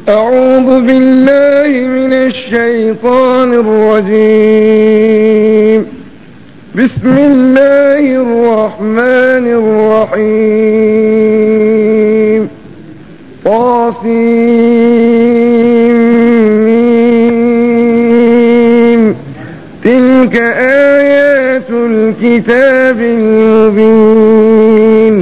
أعوذ بالله من الشيطان الرجيم بسم الله الرحمن الرحيم طاسيم تلك آيات الكتاب المبين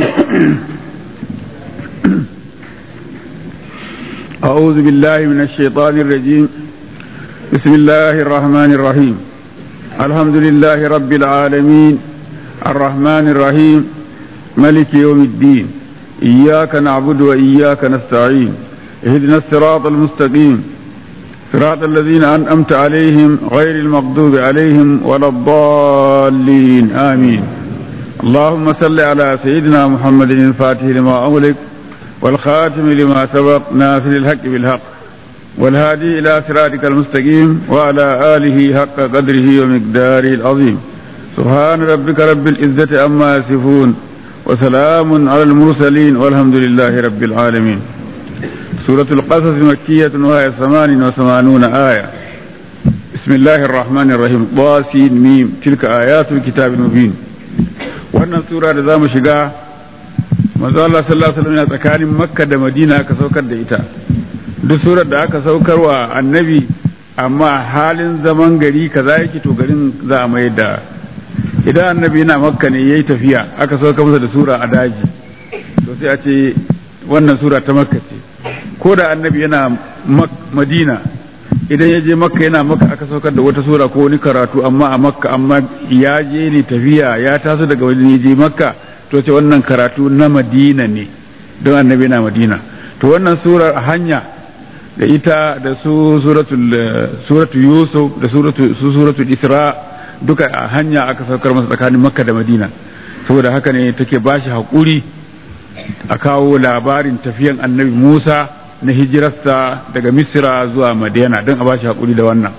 أعوذ بالله من الشيطان الرجيم بسم الله الرحمن الرحيم الحمد لله رب العالمين الرحمن الرحيم ملك يوم الدين إياك نعبد وإياك نستعين اهدنا الصراط المستقيم صراط الذين أنأمت عليهم غير المغضوب عليهم ولا الضالين آمين اللهم صل على سيدنا محمد الفاتح لما أغلق والخاتم لما سبق ناصر الحق بالحق والهادي إلى صراطك المستقيم وعلى آله حق قدره ومقداره العظيم سبحان ربك رب العزة عما يصفون وسلام على المرسلين والحمد لله رب العالمين سورة القصص مكية وهي ثمان وثمانون آية بسم الله الرحمن الرحيم ضاسين ميم تلك آيات الكتاب المبين wannan sura da za mu shiga manzo Allah sallallahu alaihi wasallam yana tsakanin Makka da Madina aka saukar da ita duk surar da aka saukar wa annabi amma halin zaman gari kaza yake to garin za a mai da idan annabi yana Makka ne yayi tafiya aka saukar masa da sura a daji to sai a ce wannan sura ta Makka ce ko da annabi yana Madina idan ya je Makka yana Makka aka saukar da wata sura ko wani karatu amma a Makka amma ya je ne tafiya ya taso daga wani ya je Makka to ce wannan karatu na madina ne don annabi na madina to wannan surar a hanya da ita da su suratu yusuf da su suratul isra duka a hanya aka saukar masa tsakanin makka da madina saboda haka ne take bashi haƙuri a kawo labarin tafiyan annabi musa na hijirarsa daga misira zuwa madina don a bashi haƙuri da wannan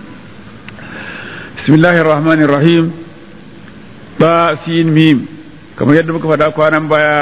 bismillahir rahmanir rahim ba sin mim kamar yadda muka faɗa kwanan baya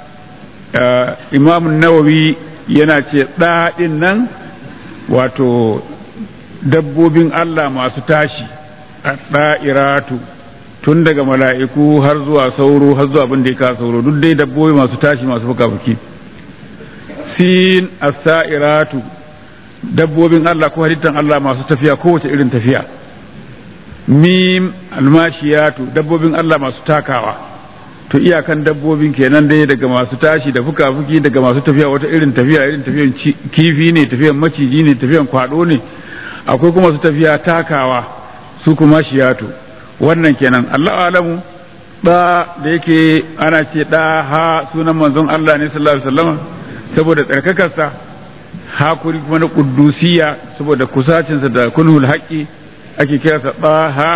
imamun nawawi yana ce ɗaɗin nan wato dabbobin Allah masu tashi a ɗa'iratu tun daga mala'iku har zuwa sauro har zuwa abin da ya kawo sauro duk dai dabbobi masu tashi masu fuka-fuki sin as-sa'iratu dabbobin Allah ko halittan Allah masu tafiya kowace irin tafiya mim almashiyatu dabbobin Allah masu takawa to iyakan dabbobin kenan dai daga masu tashi da fuka-fuki daga masu tafiya wata irin tafiya irin tafiyan kifi ne tafiyan maciji ne tafiyan kwado ne akwai kuma su tafiya takawa su kuma shiyatu wannan kenan Allah alamu da da yake ana ce da ha sunan manzon Allah ne sallallahu alaihi wasallam saboda tsarkakarsa hakuri kuma na kuddusiya saboda kusacinsa da kunhul haqqi ake kiransa da ha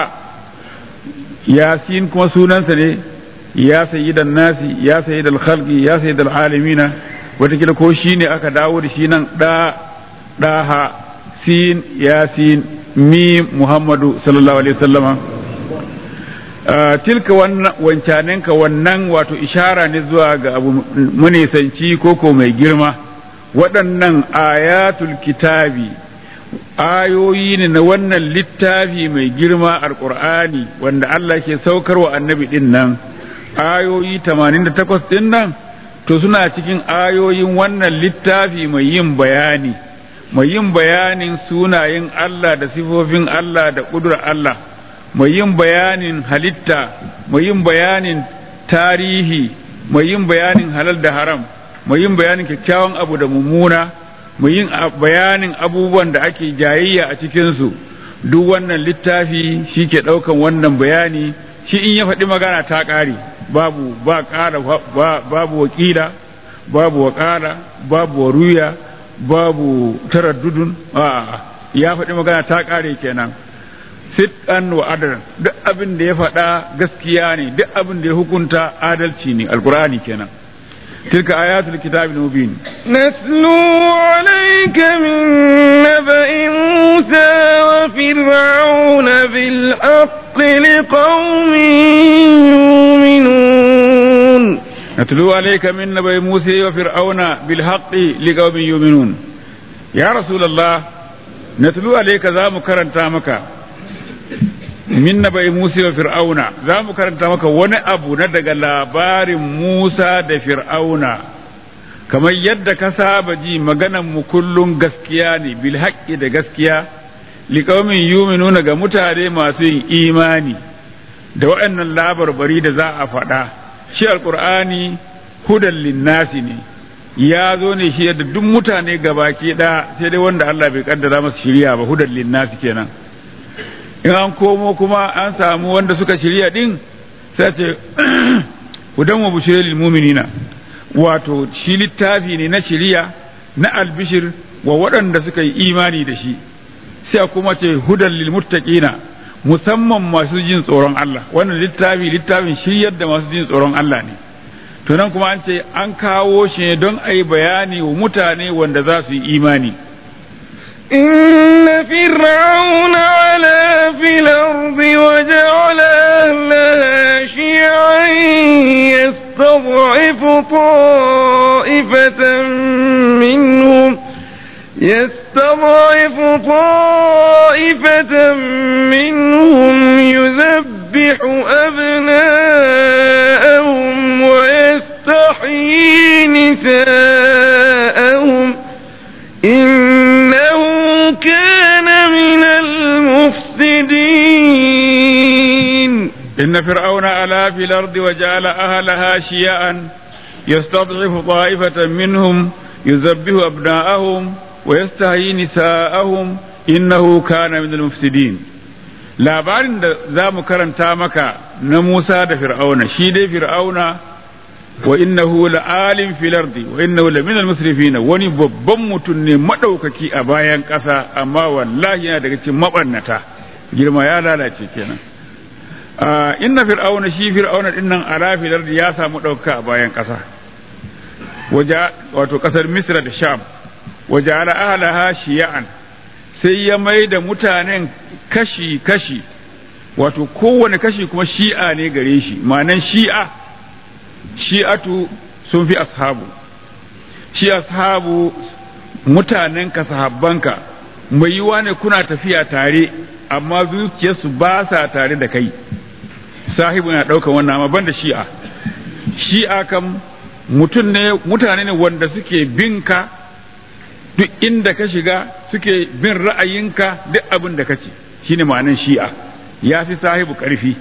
yasin kuma sunansa ne ya sayyidan nasi ya sayyidal khalqi ya sayyidal alamina watakila ko shi ne aka dawo da shi nan da daha sin yasin mi muhammadu sallallahu alaihi wasallama tilka wannan wancanenka wannan wato ishara ne zuwa ga abu manisanci koko mai girma waɗannan ayatul kitabi ayoyi ne na wannan littafi mai girma alƙur'ani wanda Allah ke saukarwa annabi ɗin nan ayoyi 88 din nan to suna cikin ayoyin wannan littafi mai yin bayani mai yin bayanin sunayen Allah da sifofin Allah da ƙudurar Allah mai yin bayanin halitta mai yin bayanin tarihi mai yin bayanin halal da haram mai yin bayanin kyakkyawan abu da mummuna mai yin bayanin abubuwan da ake jayayya a cikinsu duk wannan littafi shi ke ɗaukan wannan bayani shi in ya faɗi magana ta ƙare babu ba ƙara babu wakila babu waƙala babu waruya babu taraddudun a ya faɗi magana ta ƙare kenan sit'an wa adal duk abin da ya faɗa gaskiya ne duk abin da ya hukunta adalci ne alkur'ani kenan تلك آيات الكتاب المبين نتلو عليك من نبأ موسى وفرعون بالحق لقوم يؤمنون نتلو عليك من نبأ موسى وفرعون بالحق لقوم يؤمنون ya rasulullah natlu alayka za mu karanta maka min nabai Musa wa Fir'auna za mu karanta maka wani abu na daga labarin Musa da Fir'auna kamar yadda ka saba ji maganan mu kullun gaskiya ne bil haqqi da gaskiya liqaumin yu'minuna ga mutane masu yin imani da waɗannan labarbari da za a faɗa shi alqur'ani hudan linnasi ne ya zo ne shi da duk mutane gabaki ɗaya sai dai wanda Allah bai kaddara masa shiriya ba hudan linnasi kenan in an komo kuma an samu wanda suka shirya din sai ce hudan wa bushiril lil mu'minina wato shi littafi ne na shirya na albishir wa waɗanda suka yi imani da shi sai kuma ce hudan lil muttaqina musamman masu jin tsoron Allah wannan littafi littafin shiryar da masu jin tsoron Allah ne to nan kuma an ce an kawo shi ne don a yi bayani wa mutane wanda za su yi imani إن فرعون علا في الأرض وجعل أهلها شيعا يستضعف طائفة منهم يستضعف طائفة منهم يذبح أبناءهم ويستحيي نساءهم إنه كان من المفسدين إن فرعون علا في الأرض وجعل أهلها شيعا يستضعف طائفة منهم يذبح أبناءهم ويستحيي نساءهم إنه كان من المفسدين labarin da za mu karanta maka na Musa da Fir'auna shi dai Fir'auna wa innahu la'alim fil ardi wa innahu la minal musrifin wani babban mutum ne madaukaki a bayan ƙasa amma wallahi yana daga cikin mabannata girma ya lalace kenan inna fir'auna shi fir'auna dinnan ala fil ardi ya samu dauka a bayan ƙasa wato ƙasar Misra da Sham waje ala ahlaha shiya'an sai ya mai da mutanen kashi-kashi wato kowane kashi kuma shi'a ne gare shi ma'anan shi'a shi'atu sun fi ashabu shi ashabu mutanen ka sahabbanka mai yiwa ne kuna tafiya tare amma zuciyarsu ba sa tare da kai sahibu na ɗaukan wannan amma banda shi'a shi'a kam mutum ne mutane ne wanda suke bin ka duk inda ka shiga suke bin ra'ayinka duk abin da kace shine ma'anan shi'a ya fi sahibu karfi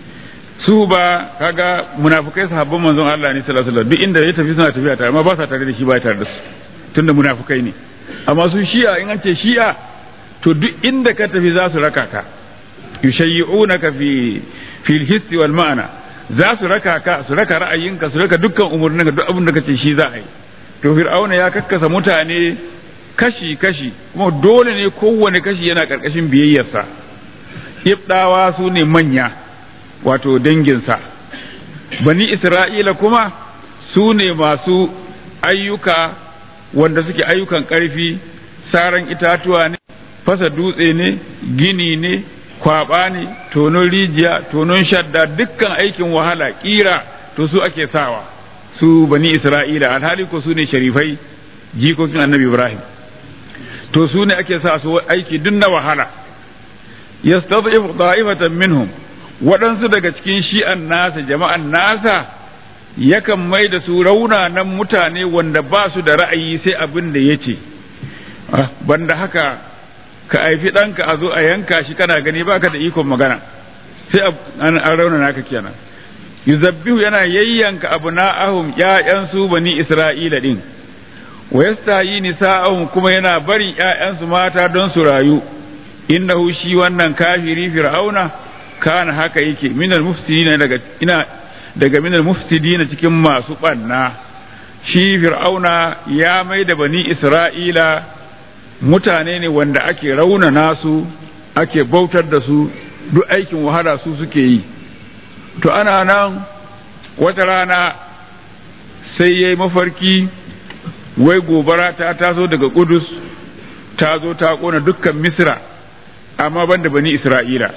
su ba kaga munafukai sahabban manzon Allah ne sallallahu alaihi wasallam duk inda ya tafi suna tafiya tare amma ba sa tare da shi ba tare da su tunda munafukai ne amma su shi'a in an ce shi'a to duk inda ka tafi za su raka ka yushayyi'unaka fi fil hissi wal ma'ana za su raka ka su raka ra'ayinka su raka dukkan umurninka duk abin da kace shi za a yi to fir'auna ya kakkasa mutane kashi kashi kuma dole ne kowane kashi yana karkashin biyayyarsa ibdawa su ne manya wato danginsa bani isra'ila kuma su ne masu ayyuka wanda suke ayyukan ƙarfi saran itatuwa ne fasa dutse ne gini ne kwaba ne tonon rijiya tonon shadda dukkan aikin wahala kira to su ake sawa su bani isra'ila alhali ko su ne sharifai jikokin annabi ibrahim to su ne ake sa su aiki duk na wahala yastad'ifu da'ifatan minhum waɗansu daga cikin shi'an nasa jama'an nasa yakan mai da su raunanan mutane wanda ba su da ra'ayi sai abin da ya ce banda haka ka haifi ɗanka a zo a yanka shi kana gani baka da ikon magana sai an raunana ka kenan yuzabbihu yana yayyanka abu na'ahum ƴaƴansu bani isra'ila din wa yastayi nisa'ahum kuma yana barin ƴaƴansu mata don su rayu innahu shi wannan kafiri fir'auna kana haka yake minal mufsidina daga ina daga minal mufsidina cikin masu banna shi fir'auna ya mai da bani isra'ila mutane ne wanda ake raunana su ake bautar da su duk aikin wahala su suke yi to ana nan wata rana sai ya yi mafarki wai gobara ta taso daga kudus ta zo ta kona dukkan misra amma banda bani isra'ila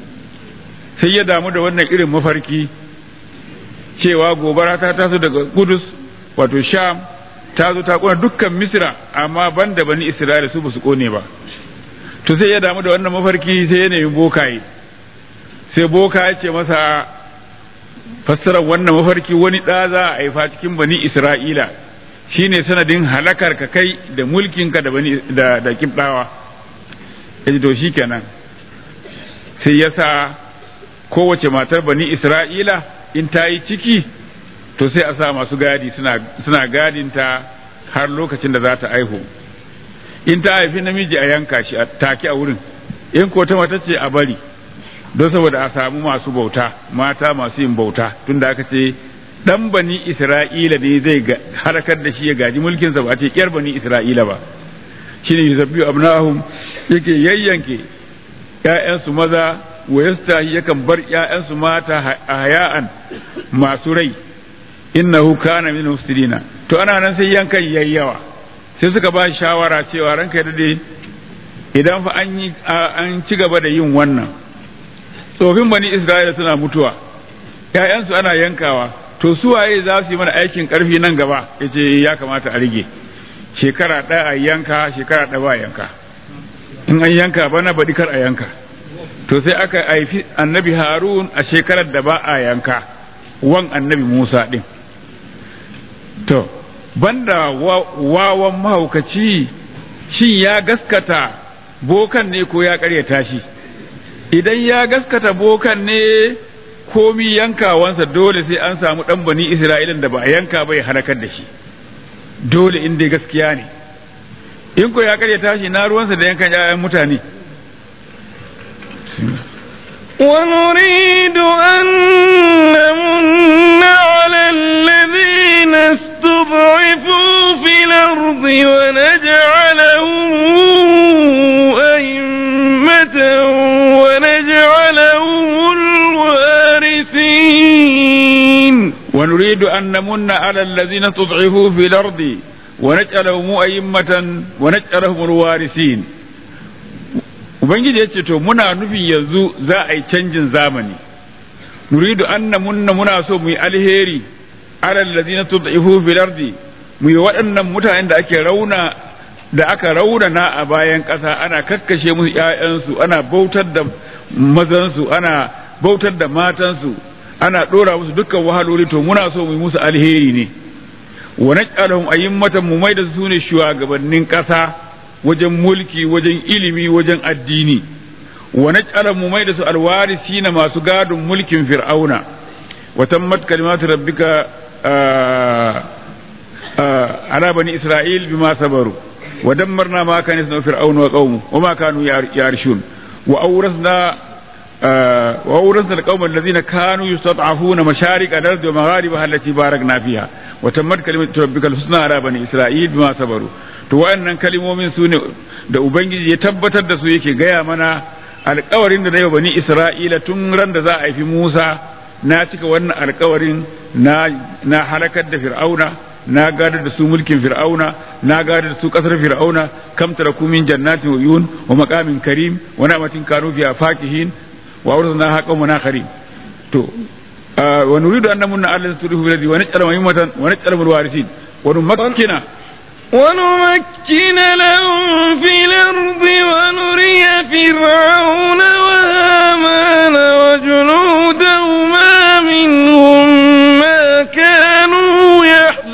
sai ya damu da wannan irin mafarki cewa gobara ta taso daga kudus wato sham ta zo ta kona dukkan misra amma banda bani isra'ila su ba su kone ba to sai ya damu da wannan mafarki sai ya nemi bokaye sai boka ya ce masa fassarar wannan mafarki wani ɗa za a haifa cikin bani isra'ila shine sanadin halakar ka kai da mulkinka da bani da da kibdawa yaji to shikenan sai ya sa kowace matar bani isra'ila in ta yi ciki to sai a sa masu gadi suna suna gadinta har lokacin da za ta aihu in ta haifi namiji a yanka shi a take a wurin in ko ta mata ce a bari don saboda a samu masu bauta mata masu yin bauta tunda aka ce dan bani isra'ila ne zai harkar da shi ya gaji mulkinsa ba a ce kyar bani isra'ila ba shine yusabbihu abnahum yake yayyanke ƴaƴansu maza wa yastahi yakan bar ƴaƴansu mata a haya'an masu rai innahu kana min mufsidina to ana nan sai yankan yayyawa sai suka ba shawara cewa ranka ya dade idan fa an yi an ci gaba da yin wannan tsofin bani isra'ila suna mutuwa ƴaƴansu ana yankawa to su waye za su yi mana aikin karfi nan gaba yace ya kamata a rige shekara ɗaya a yanka shekara ɗaya ba yanka in an yanka bana baɗi kar a yanka to sai aka haifi annabi harun a shekarar da ba a yanka wan annabi musa ɗin to banda wawan mahaukaci shin ya gaskata bokan ne ko ya ƙaryata shi idan ya gaskata bokan ne komi yankawansa dole sai an samu ɗan bani isra'ilan da ba a yanka ba ya halakar da shi dole in dai gaskiya ne in ko ya karya tashi na ruwansa da yankan 'ya'yan mutane ونريد أن نمن على الذين استضعفوا في الأرض ونجعلهم أئمة ونجعلهم الوارثين ونريد أن نمن على الذين استضعفوا في الأرض ونجعلهم أئمة ونجعلهم الوارثين Ubangiji ya ce to muna nufin yanzu za a yi canjin zamani nuridu anna munna muna so mu yi alheri alal ladina tud'ifu fil ardi mu yi waɗannan mutanen da ake rauna da aka raunana a bayan ƙasa ana kakkashe musu ƴaƴansu ana bautar da mazansu ana bautar da matansu ana ɗora musu dukkan wahaloli to muna so mu yi musu alheri ne wa naj'alahum a'immatan mu mai da su ne shugabannin ƙasa wajen mulki wajen ilimi wajen addini wa naj'alahum mu mai da su alwarisina masu gadon mulkin fir'auna wa tammat kalimatu rabbika ala bani isra'il bima sabaru wa dammarna ma kana yasna fir'auna wa qaumu wa ma kanu yarshun wa awrasna وأورثنا القوم الذين كانوا يستضعفون مشارق الأرض ومغاربها التي باركنا فيها وتمت كلمة ربك الحسنى على بني إسرائيل بما صبروا to wayannan kalimomin su ne da ubangiji ya tabbatar da su yake gaya mana alkawarin da na yau bani isra'ila tun ran da za a haifi musa na cika wannan alkawarin na na halakar da fir'auna na gadar da su mulkin fir'auna na gadar da su kasar fir'auna kam taraku min jannatin wa uyun wa maqamin karim wa na'matin kanu fiha fakihin wa awrasna haqqan wa nakharin to wa nuridu an namunna ala tudihu biladi wa naj'al mayyimatan wa naj'al mulwarisin wa numakkina ونمكن لهم في الأرض ونري فرعون وهامان وجنودهما منهم ما كانوا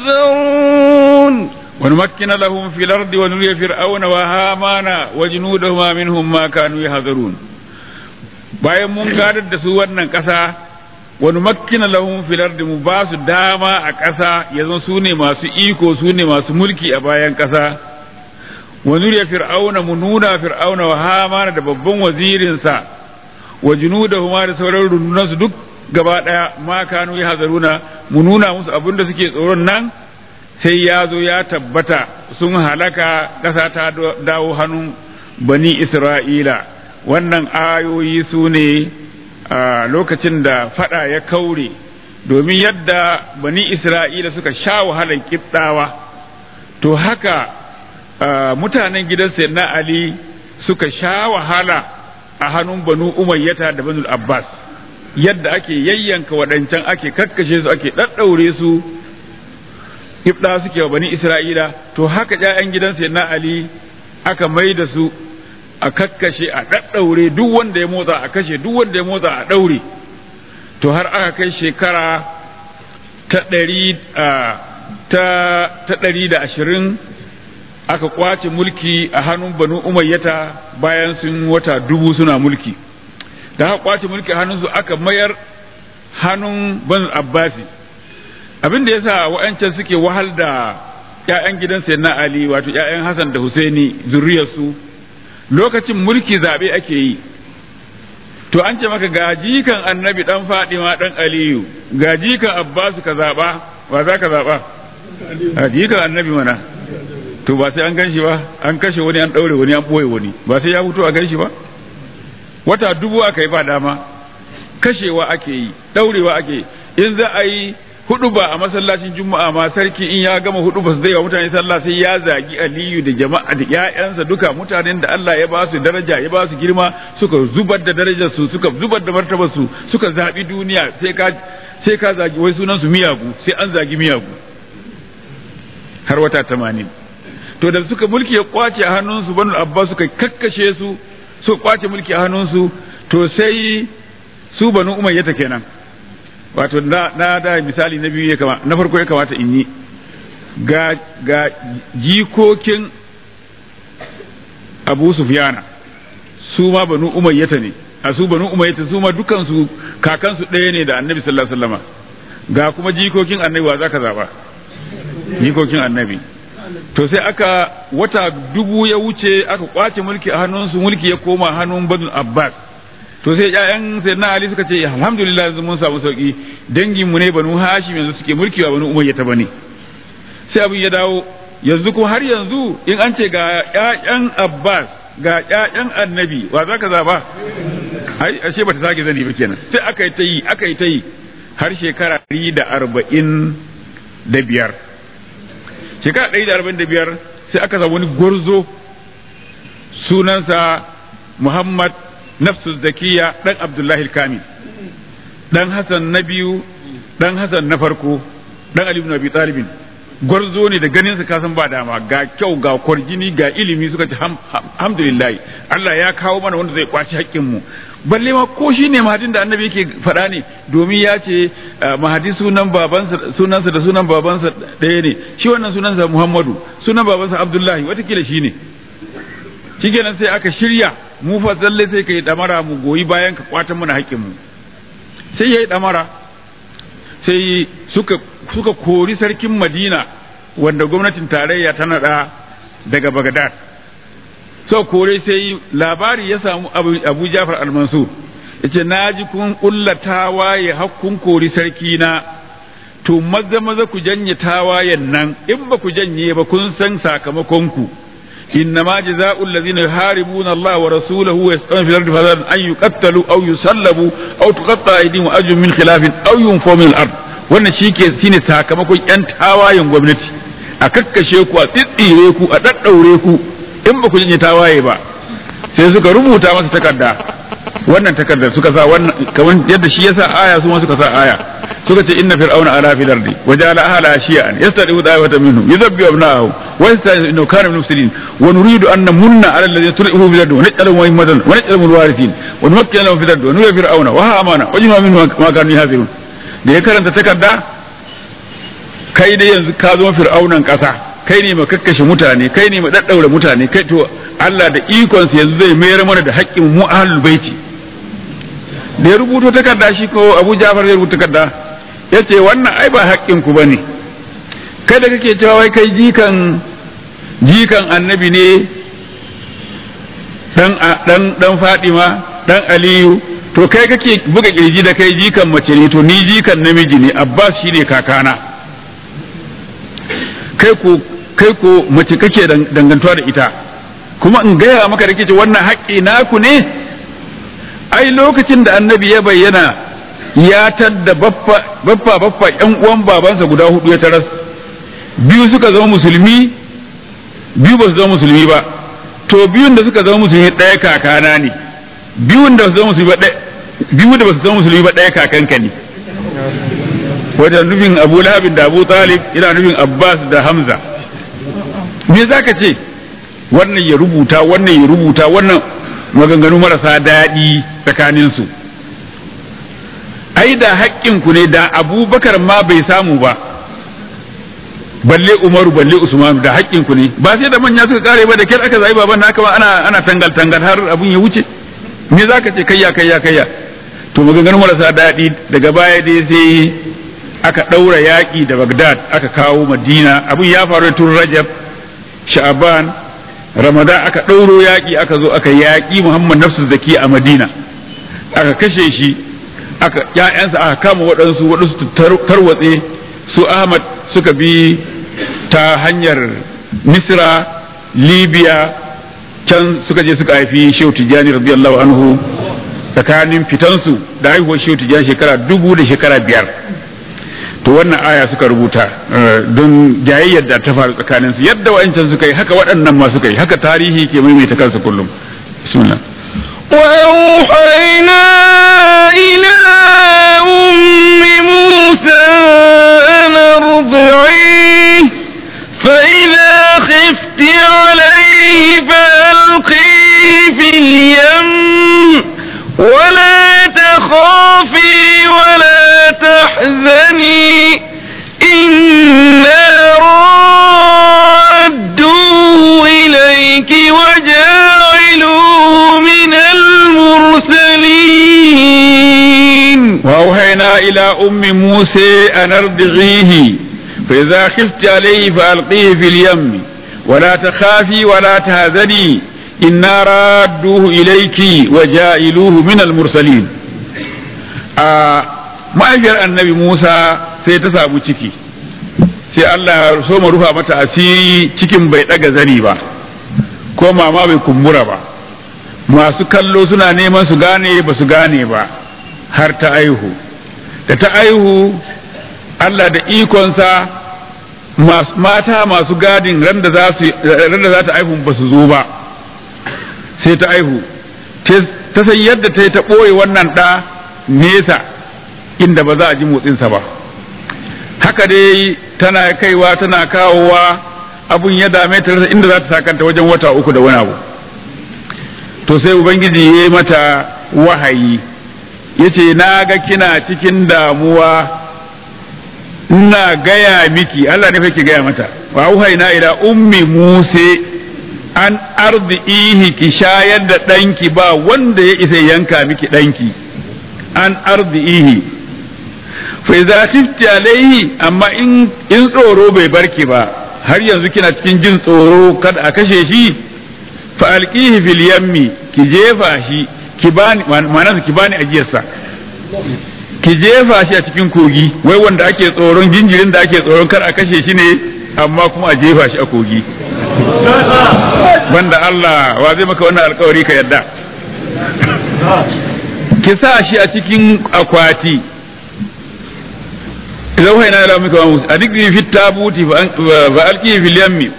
يحذرون ونمكن لهم في الأرض ونري فرعون وهامان وجنودهما منهم ما كانوا يحذرون bayan mun gadar da su wannan ƙasa wani makkina lahum fil ardi mu ba su dama a ƙasa yanzu su ne masu iko su ne masu mulki a bayan ƙasa wa zuriya fir'auna mu nuna fir'auna wa hamana da babban wazirinsa wa junudahuma da sauran rundunansu duk gaba daya ma kanu ya hazaruna mu nuna musu abin da suke tsoron nan sai ya zo ya tabbata sun halaka ƙasa ta dawo hannun bani isra'ila wannan ayoyi su ne a lokacin da fada ya kaure domin yadda bani isra'ila suka sha wahalar kibtawa to haka mutanen gidan na ali suka sha wahala a hannun banu umayyata da banu abbas yadda ake yayyanka waɗancan ake kakkashe su ake ɗaɗɗaure su ibda suke wa bani isra'ila to haka ƴaƴan gidan sayyidina ali aka mai da su a kakkashe a daddaure duk wanda ya motsa a kashe duk wanda ya motsa a daure to har aka kai shekara ta ɗari ta ta ɗari da ashirin aka kwace mulki a hannun banu umayyata bayan sun wata dubu suna mulki da aka kwace mulki a hannunsu aka mayar hannun ban abbasi abin da yasa wa'ancan suke wahal da ƴaƴan gidan sayyidina ali wato ƴaƴan hasan da husaini zuriyarsu lokacin mulki zabe ake yi to an ce maka gaji kan annabi dan fadima dan aliyu gaji kan abbasu ka zaba wa za ka zaba gaji kan annabi mana to ba sai an gan shi ba an kashe wani an daure wani an boye wani ba sai ya fito a gan shi ba wata dubu aka yi ba dama kashewa ake yi daurewa ake yi in za a yi hudu ba a masallacin juma'a ma sarki in ya gama hudu ba su zai wa mutane sallah sai ya zagi aliyu da jama'a da ƴaƴansa duka mutanen da Allah ya ba su daraja ya ba su girma suka zubar da darajar su suka zubar da martabar su suka zabi duniya sai ka sai ka zagi wai sunan su miyagu sai an zagi miyagu har wata 80 to da suka mulki ya kwace a hannunsu banu abbas suka kakkashe su suka kwace mulki a hannunsu to sai su banu umayyata kenan wato na, na da misali na biyu ya kama na farko ya kamata in yi ga, ga jikokin abu sufyana su ma banu umayyata ne a su banu umayyata su ma dukansu kakansu ɗaya ne da annabi sallallahu alaihi wasallam ga kuma jikokin annabi wa zaka zaba jikokin annabi to sai aka wata dubu ya wuce aka kwace mulki a hannunsu mulki ya koma hannun banu abbas to sai ƴaƴan sayyidina ali suka ce alhamdulillah yanzu mun samu sauki dangin mu ne banu hashim yanzu suke mulki ba banu umayya ta bane sai abin ya dawo yanzu kuma har yanzu in an ce ga ƴaƴan abbas ga ƴaƴan annabi wa zaka zaba ai ashe bata sake zani ba kenan sai aka yi ta yi aka yi ta yi har shekara ɗari da arba'in da biyar shekara ɗari da arba'in da biyar sai aka samu wani gwarzo sunansa muhammad nafsu zakiya dan abdullahi kamil dan hasan na biyu dan hasan na farko dan ali ibn abi talibin gwarzo ne da ganin sa kasan ba dama ga kyau ga kwarjini ga ilimi suka ce alhamdulillah Allah ya kawo mana wanda zai kwaci haƙƙin mu balle ma ko shi ne mahadin da annabi yake faɗa ne domin ya ce mahadi sunan babansa sunansa da sunan babansa ɗaya ne shi wannan sunansa muhammadu sunan babansa abdullahi watakila shi ne shikenan sai aka shirya mu fa zalle sai kai damara mu goyi bayan ka kwatan mana haƙƙin mu sai yayi damara sai suka suka kori sarkin Madina wanda gwamnatin tarayya ta nada daga Baghdad so kore sai labari ya samu Abu, Abu Jafar al-Mansur yace naji kun kullata waye hakkun kori sarki na to maza maza ku janye tawayen nan in ba ku janye ba kun san sakamakon ku إنما جزاء الذين يحاربون الله ورسوله ويسعون في الأرض فسادا أن يقتلوا أو يصلبوا أو تقطع أيديهم وأرجلهم من خلاف أو ينفوا من الأرض wannan shi ke shine sakamakon yan tawayen gwamnati a kakkashe ku a tsitsire ku a daddaure ku in ba ku janye tawaye ba sai suka rubuta masa takarda wannan takardar suka sa wannan kamar yadda shi yasa aya su ma suka sa aya suka ce inna fir'auna ala fil ardi wa ja'ala ahla shi'an yastadi'u da'watan minhum yuzabbi abna'ahu wa yasta'inu innahu kana min mufsidin wa nuridu an namunna ala alladhina tulihu fil ardi wa naj'aluhum a'immatan wa naj'aluhum al-warithin wa numakkina lahum fil ardi wa nuridu fir'auna wa hamana wa jinna minhum ma kanu yahzirun da ya karanta takarda kai dai yanzu ka zama fir'aunan kasa kai ne makakkashe mutane kai ne daddaure mutane kai to Allah da ikonsa yanzu zai mayar mana da haƙƙin mu ahlul baiti da ya rubuto takarda shi ko Abu Ja'far ya rubuta takarda ya ce wannan ai ba haƙƙin ku bane kai da kake cewa wai kai jikan jikan annabi ne dan dan dan Fadima dan Aliyu to kai kake buga kirji da kai jikan mace ne to ni jikan namiji ne Abbas shine kakana kai ko kai ko mace kake dangantuwa da ita kuma in gaya maka da kake wannan haƙƙi naku ne ai lokacin da annabi ya bayyana ya tadda baffa baffa baffa ƴan uwan babansa guda hudu ya taras biyu suka zama musulmi biyu ba su zama musulmi ba to biyun da suka zama musulmi ɗaya kakana ne biyun da su zama musulmi ba ɗaya biyu da ba su zama musulmi ba ɗaya kakanka ne wajen nufin abu lahabin da abu talib ina nufin abbas da hamza me za ka ce wannan ya rubuta wannan ya rubuta wannan maganganu marasa daɗi tsakaninsu ai da haƙƙinku ne da abubakar ma bai samu ba balle umaru balle usmanu da haƙƙinku ne ba sai da manya suka kare ba da kyar aka zai baban naka ba ana ana tangal tangal har abun ya wuce me za ka ce kayya kayya kayya to maganganu marasa daɗi daga baya dai sai aka ɗaura yaƙi da bagdad aka kawo madina abun ya faru tun rajab sha'aban ramadan aka ɗauro yaƙi aka zo aka yaƙi muhammad nafsu zaki a madina aka kashe shi aka ƴaƴansa aka kama waɗansu waɗansu tarwatse su ahmad suka bi ta hanyar misra libya can suka je suka haifi shehu tijjani radiyallahu anhu tsakanin fitansu da haihuwar shehu tijjani shekara dubu da shekara biyar to wannan aya suka rubuta don jayayyar da ta faru tsakanin su yadda wa'ancan suka yi haka waɗannan ma suka yi haka tarihi ke maimaita kansa kullum bismillah وأوحينا إلى أم موسى أن ارضعيه فإذا خفت عليه فألقيه في اليم ولا تخافي ولا تحزني إنا رادوه إليك وجاعلوه من المرسلين وأوحينا إلى أم موسى أن ارضعيه فإذا خفت عليه فألقيه في اليم ولا تخافي ولا تهزني إنا رادوه إليك وجائلوه من المرسلين آه mahaifiyar annabi Musa sai ta samu ciki sai Allah ya so mu rufa mata asiri cikin bai daga zani ba ko mama bai kumbura ba masu kallo suna neman su gane ba su gane ba har ta aihu da ta aihu Allah da ikonsa mata masu gadin ran da za ta aihu ba su zo ba sai ta aihu ta san yadda ta yi ta ɓoye wannan ɗa nesa inda ba za a ji motsinsa ba haka dai tana kaiwa tana kawowa abun ya dame ta rasa inda za ta sakanta wajen wata uku da wani abu to sai ubangiji ya yi mata wahayi ya ce na ga kina cikin damuwa ina gaya miki Allah ne fa ki gaya mata wa wahaina ila ummi musa an arzihi ki shayar da ɗanki ba wanda ya isa yanka miki ɗanki an arzihi fa idza khifti alaihi amma in in tsoro bai barki ba har yanzu kina cikin jin tsoro kada a kashe shi fa alqihi fil yammi ki jefa shi ki bani ma'ana ki bani ajiyarsa ki jefa shi a cikin kogi wai wanda ake tsoron jinjirin da ake tsoron kar a kashe shi ne amma kuma a jefa shi a kogi banda Allah wa zai maka wannan alkawari ka yadda ki sa shi a cikin akwati idan wai na lamu ka musu a duk fi tabuti fa alki fil yammi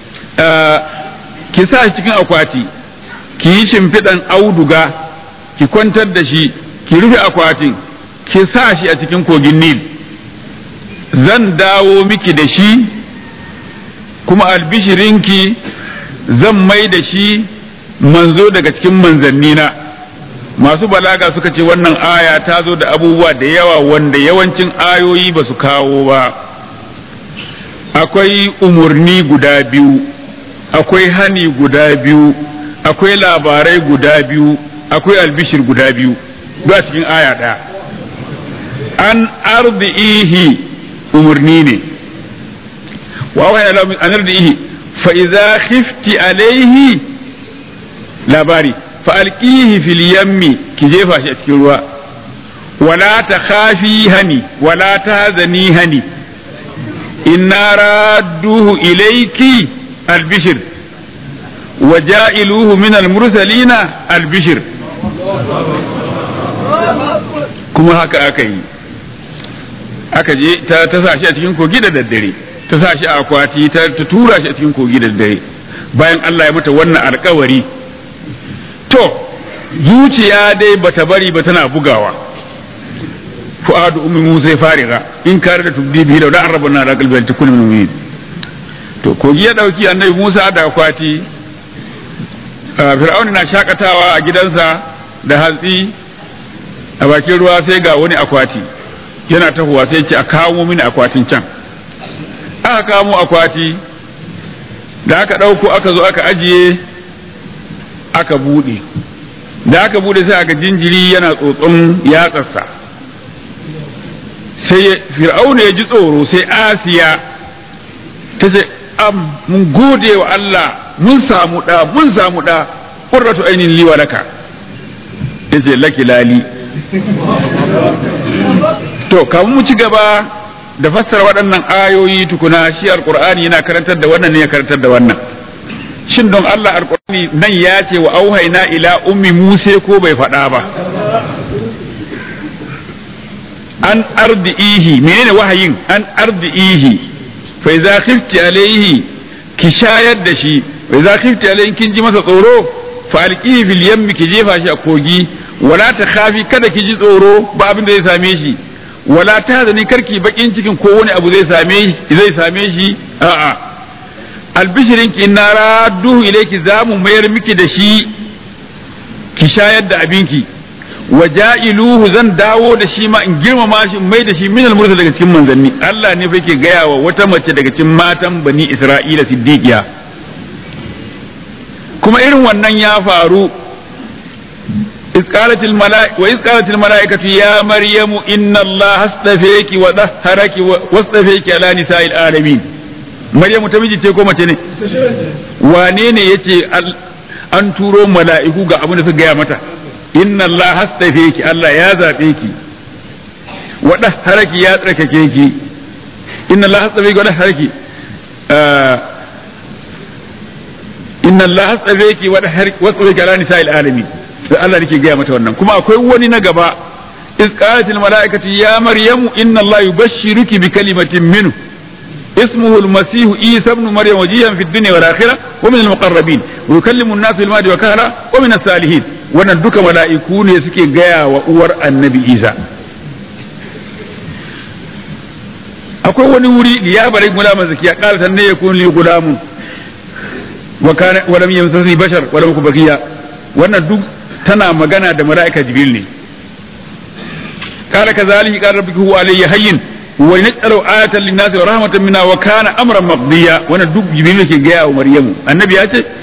ki sa shi cikin akwati ki yi shimfiɗan auduga ki kwantar da shi ki rufe akwatin ki sa shi a cikin kogin nil zan dawo miki da shi kuma albishirinki zan mai da shi manzo daga cikin manzannina masu balaga suka ce wannan aya ta zo da abubuwa da yawa wanda yawancin ayoyi ba su kawo ba akwai umarni guda biyu akwai hani guda biyu akwai labarai guda biyu akwai albishir guda biyu ba cikin aya ɗaya an ardi'ihi umarni ne wa wani an ardi'ihi fa idza khifti alaihi labari fa alqihi fil yammi ki jefa shi a cikin ruwa wala ta khafi hani wala ta zani hani inna radduhu ilayki albishir wa ja'iluhu min almursalina albishir kuma haka aka yi aka je ta ta sa shi a cikin kogi da daddare ta sa shi a akwati ta tura shi a cikin kogi da daddare bayan Allah ya mata wannan alkawari to zuciya dai bata bari ba tana bugawa fu'adu ummi musa ya fariga in kare da tubdi bihi da arabna ala qalbi takun min mu'min to kogi ya dauki annabi musa da akwati fir'auna na shakatawa a gidansa da hantsi a bakin ruwa sai ga wani akwati yana tahowa sai ce a kawo mini akwatin can aka kamo akwati da aka ɗauko aka zo aka ajiye aka buɗe da aka buɗe sai aka jinjiri yana tsotson yatsarsa sai fir'auna ya ji tsoro sai asiya ta ce am mun gode wa Allah mun samu ɗa mun samu ɗa ƙurratu ainihin liwa laka ya ce laki lali to kamun mu ci gaba da fassara waɗannan ayoyi tukuna shi alƙur'ani yana karantar da wannan ne ya karantar da wannan shin don Allah alƙur'ani nan ya ce wa auhaina ila ummi musa ko bai faɗa ba an ardi'ihi menene wahayin an ardi'ihi fa idza khifti alayhi ki shayar da shi fa idza khifti alayhi kin ji masa tsoro fa alqihi fil yammi ki jefa shi a kogi wala ta khafi kada ki ji tsoro ba abin da zai same shi wala ta zani karki bakin cikin ko wani abu zai same shi zai same shi a'a albishirin ki na radduhu ilayki zamu mayar miki da shi ki shayar da abinki wa ja'iluhu zan dawo da shi ma in girmama shi mai da shi min al daga cikin manzanni Allah ne fa yake gaya wa wata mace daga cikin matan bani Isra'ila siddiqiya kuma irin wannan ya faru إذ قالت الملائكة وإذ قالت الملائكة يا مريم إن الله اصطفيك وطهرك واصطفيك على نساء العالمين مريم تمجي تيكو متني وانين يتي an turo mala'iku ga abin da suka gaya mata inna Allah hastafe ki Allah ya zaɓe ki wa haraki ya tsarkake ki inna Allah hastafe ki wa haraki inna Allah hastafe ki wa haraki wa tsarkake ala nisa'il alamin da Allah nake gaya mata wannan kuma akwai wani na gaba iz qalat al malaikatu ya maryamu inna Allah yubashshiruki bi kalimatin minhu اسمه المسيح عيسى ابن مريم وجيها في الدنيا والآخرة ومن المقربين ويكلم الناس في المهد وكهلا ومن الصالحين wannan duka mala'iku ne suke gaya wa uwar annabi isa akwai wani wuri liya bari gulaman zakiya qala tanne yakun li gulamun wa kana wa lam yamsasni bashar wa lam bakiya wannan duk tana magana da mala'ika jibril ne qala kazalika qala rabbuka huwa alayya hayyin wa naj'alu ayatan lin-nasi wa rahmatan minna wa kana amran maqdiya wannan duk jibril yake gaya wa maryamu annabi ya ce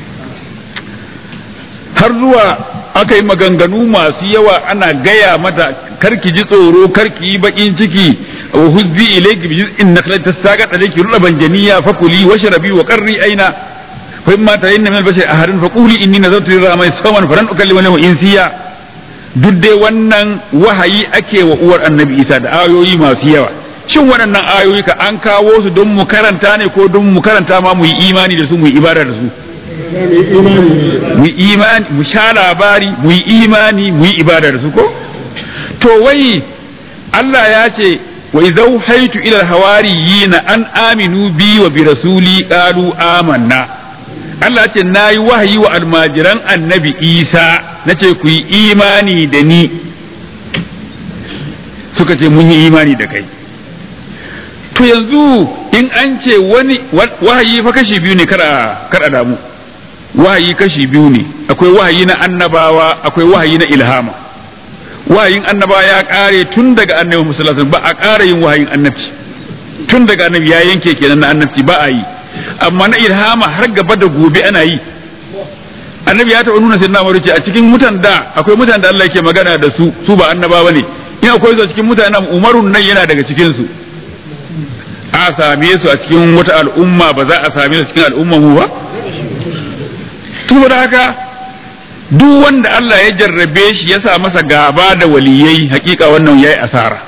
har zuwa aka yi maganganu masu yawa ana gaya mata karki ji tsoro karki yi bakin ciki wa huzzi ilayki bi jiz'in nakhlat tasaqat alayki ruban janiya fakuli washrabi wa qarri aina fa imma tarayna min al-bashari ahadun faquli inni nazartu lir-rahmani sawman falan ukallima lahu insiya duk dai wannan wahayi ake wa uwar annabi isa da ayoyi masu yawa shin waɗannan ayoyi ka an kawo su don mu karanta ne ko don mu karanta ma mu yi imani da su mu yi ibada da su mu yi imani mu sha labari mu yi imani mu yi ibada da su ko to wai Allah ya ce wa idza haitu ila hawariyina an aminu bi wa bi rasuli qalu amanna Allah ce na yi wahayi wa almajiran annabi Isa na ce ku yi imani da ni suka ce mun yi imani da kai to yanzu in an ce wani wahayi fa kashi biyu ne kada damu wahayi kashi biyu ne akwai wahayi na annabawa akwai wahayi na ilhama wahayin annabawa ya kare tun daga annabi musallallahu ba a ƙara yin wahayin annabci tun daga annabi ya yanke kenan na annabci ba a yi amma na ilhama har gaba da gobe ana yi annabi ya taɓa nuna sai na ce a cikin mutan da akwai mutan da Allah yake magana da su su ba annabawa ne in akwai su a cikin mutanen umarun nan yana daga cikin su a same su a cikin wata al'umma ba za a same su cikin al'umman mu ba saboda haka duk wanda Allah ya jarrabe shi ya sa masa gaba da waliyai hakika wannan yayi asara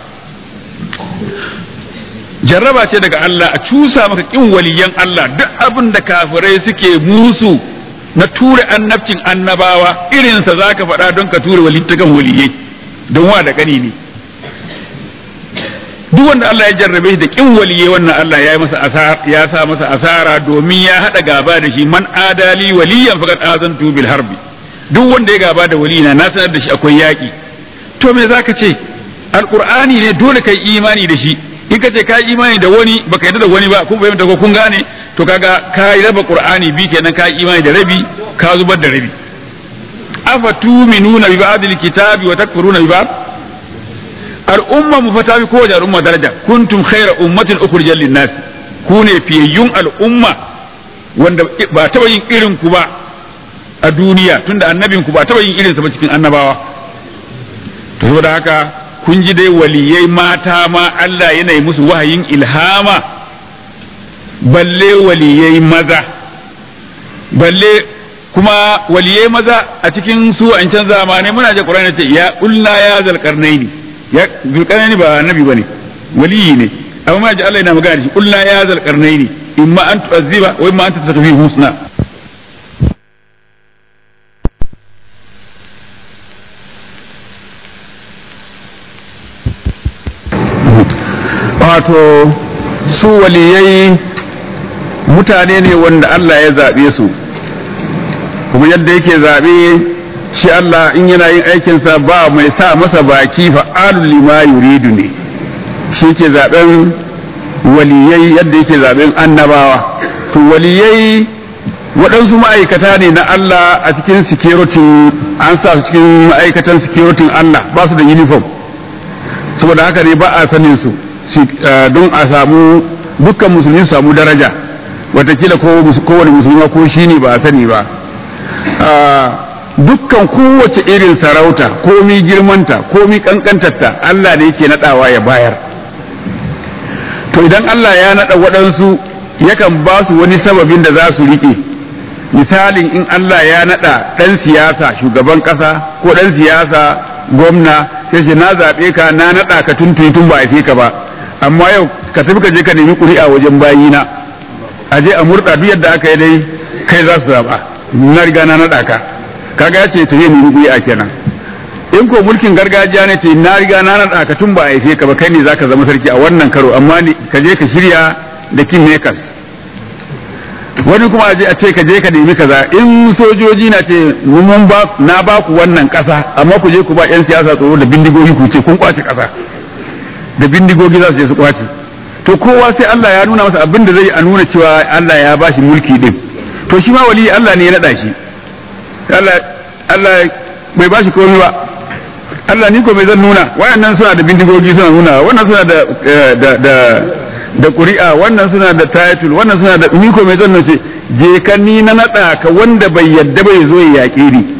jarraba ce daga Allah a cusa maka kin waliyan Allah duk abin da kafirai suke musu na ture annabcin annabawa irinsa za ka faɗa don ka ture walittakan waliyai don wa da ƙani ne duk wanda Allah ya jarrabe shi da kin waliyai wannan Allah ya masa asara ya sa masa asara domin ya haɗa gaba da shi man adali waliyan faqad azantu bil harbi duk wanda ya gaba da waliyina na sanar da shi akwai yaƙi to me zaka ce alqur'ani ne dole kai imani da shi in ka ce kai imani da wani baka yarda da wani ba kun fahimta ko kun gane to kaga ka yi raba qur'ani bi kenan ka yi imani da rabi ka zubar da rabi afa tuminuna bi ba'dil kitabi wa takfuruna bi ba'd al'umma mu fata bi kowace al'umma daraja kuntum khayra ummatin ukhrijal lin-nas ku ne fiyayyun al'umma wanda ba taba yin irin ku ba a duniya tunda annabin ku ba taba yin irin sa ba cikin annabawa to saboda haka kun ji dai waliyai mata ma Allah yana yi musu wahayin ilhama balle waliyai maza balle kuma waliyai maza a cikin su an can zamanai muna ji Qur'ani ce ya ulla ya zalqarnaini ya zulqarnaini ba annabi bane waliyi ne amma muna ji Allah yana magana da shi ulla ya zalqarnaini imma an tu'azziba wa imma an tattafi husna wato su waliyai mutane ne wanda Allah ya zaɓe su kuma yadda yake zaɓe shi Allah in yana yin aikinsa ba mai sa masa baki fa'alul lima yuridu ne shi ke zaɓen waliyai yadda yake zaɓen annabawa to waliyai waɗansu ma'aikata ne na Allah a cikin security an sa su cikin ma'aikatan security Allah ba su da uniform saboda haka ne ba a sanin su don a samu dukkan musulmi su samu daraja watakila kowane musulma ko shi ne ba a sani ba dukkan kowace irin sarauta komi girmanta komi kankantarta Allah ne yake nadawa ya bayar to idan Allah ya nada waɗansu yakan ba su wani sababin da za su riƙe misalin in Allah ya nada ɗan siyasa shugaban ƙasa ko ɗan siyasa gwamna sai ce na zaɓe ka na naɗa ka tun tun ba a ka ba amma yau ka tafi ka je ka nemi ƙuri'a wajen bayina a je a murɗa duk yadda aka yi dai kai za su zaɓa na riga na naɗa ka kaga ya ce ta yi nemi ƙuri'a kenan in ko mulkin gargajiya ne ce na riga na naɗa ka tun ba a haife ka ba kai ne za ka zama sarki a wannan karo amma ka je ka shirya da king makers wani kuma a je a ce ka je ka nemi kaza in sojoji na ce mun ba na ba ku wannan ƙasa amma ku je ku ba 'yan siyasa tsoro da bindigogi ku ce kun kwace ƙasa da bindigogi za su je su kwace to kowa sai Allah ya nuna masa abin da zai a nuna cewa Allah ya ba shi mulki din to shi ma wali Allah ne ya nada shi Allah Allah bai ba shi komai ba Allah ni ko mai zan nuna wayannan suna da bindigogi suna nuna wannan suna da da da da ƙuri'a wannan suna da title wannan suna da ni ko mai zan nace je ka ni na nada ka wanda bai yadda bai zo ya yaƙe ni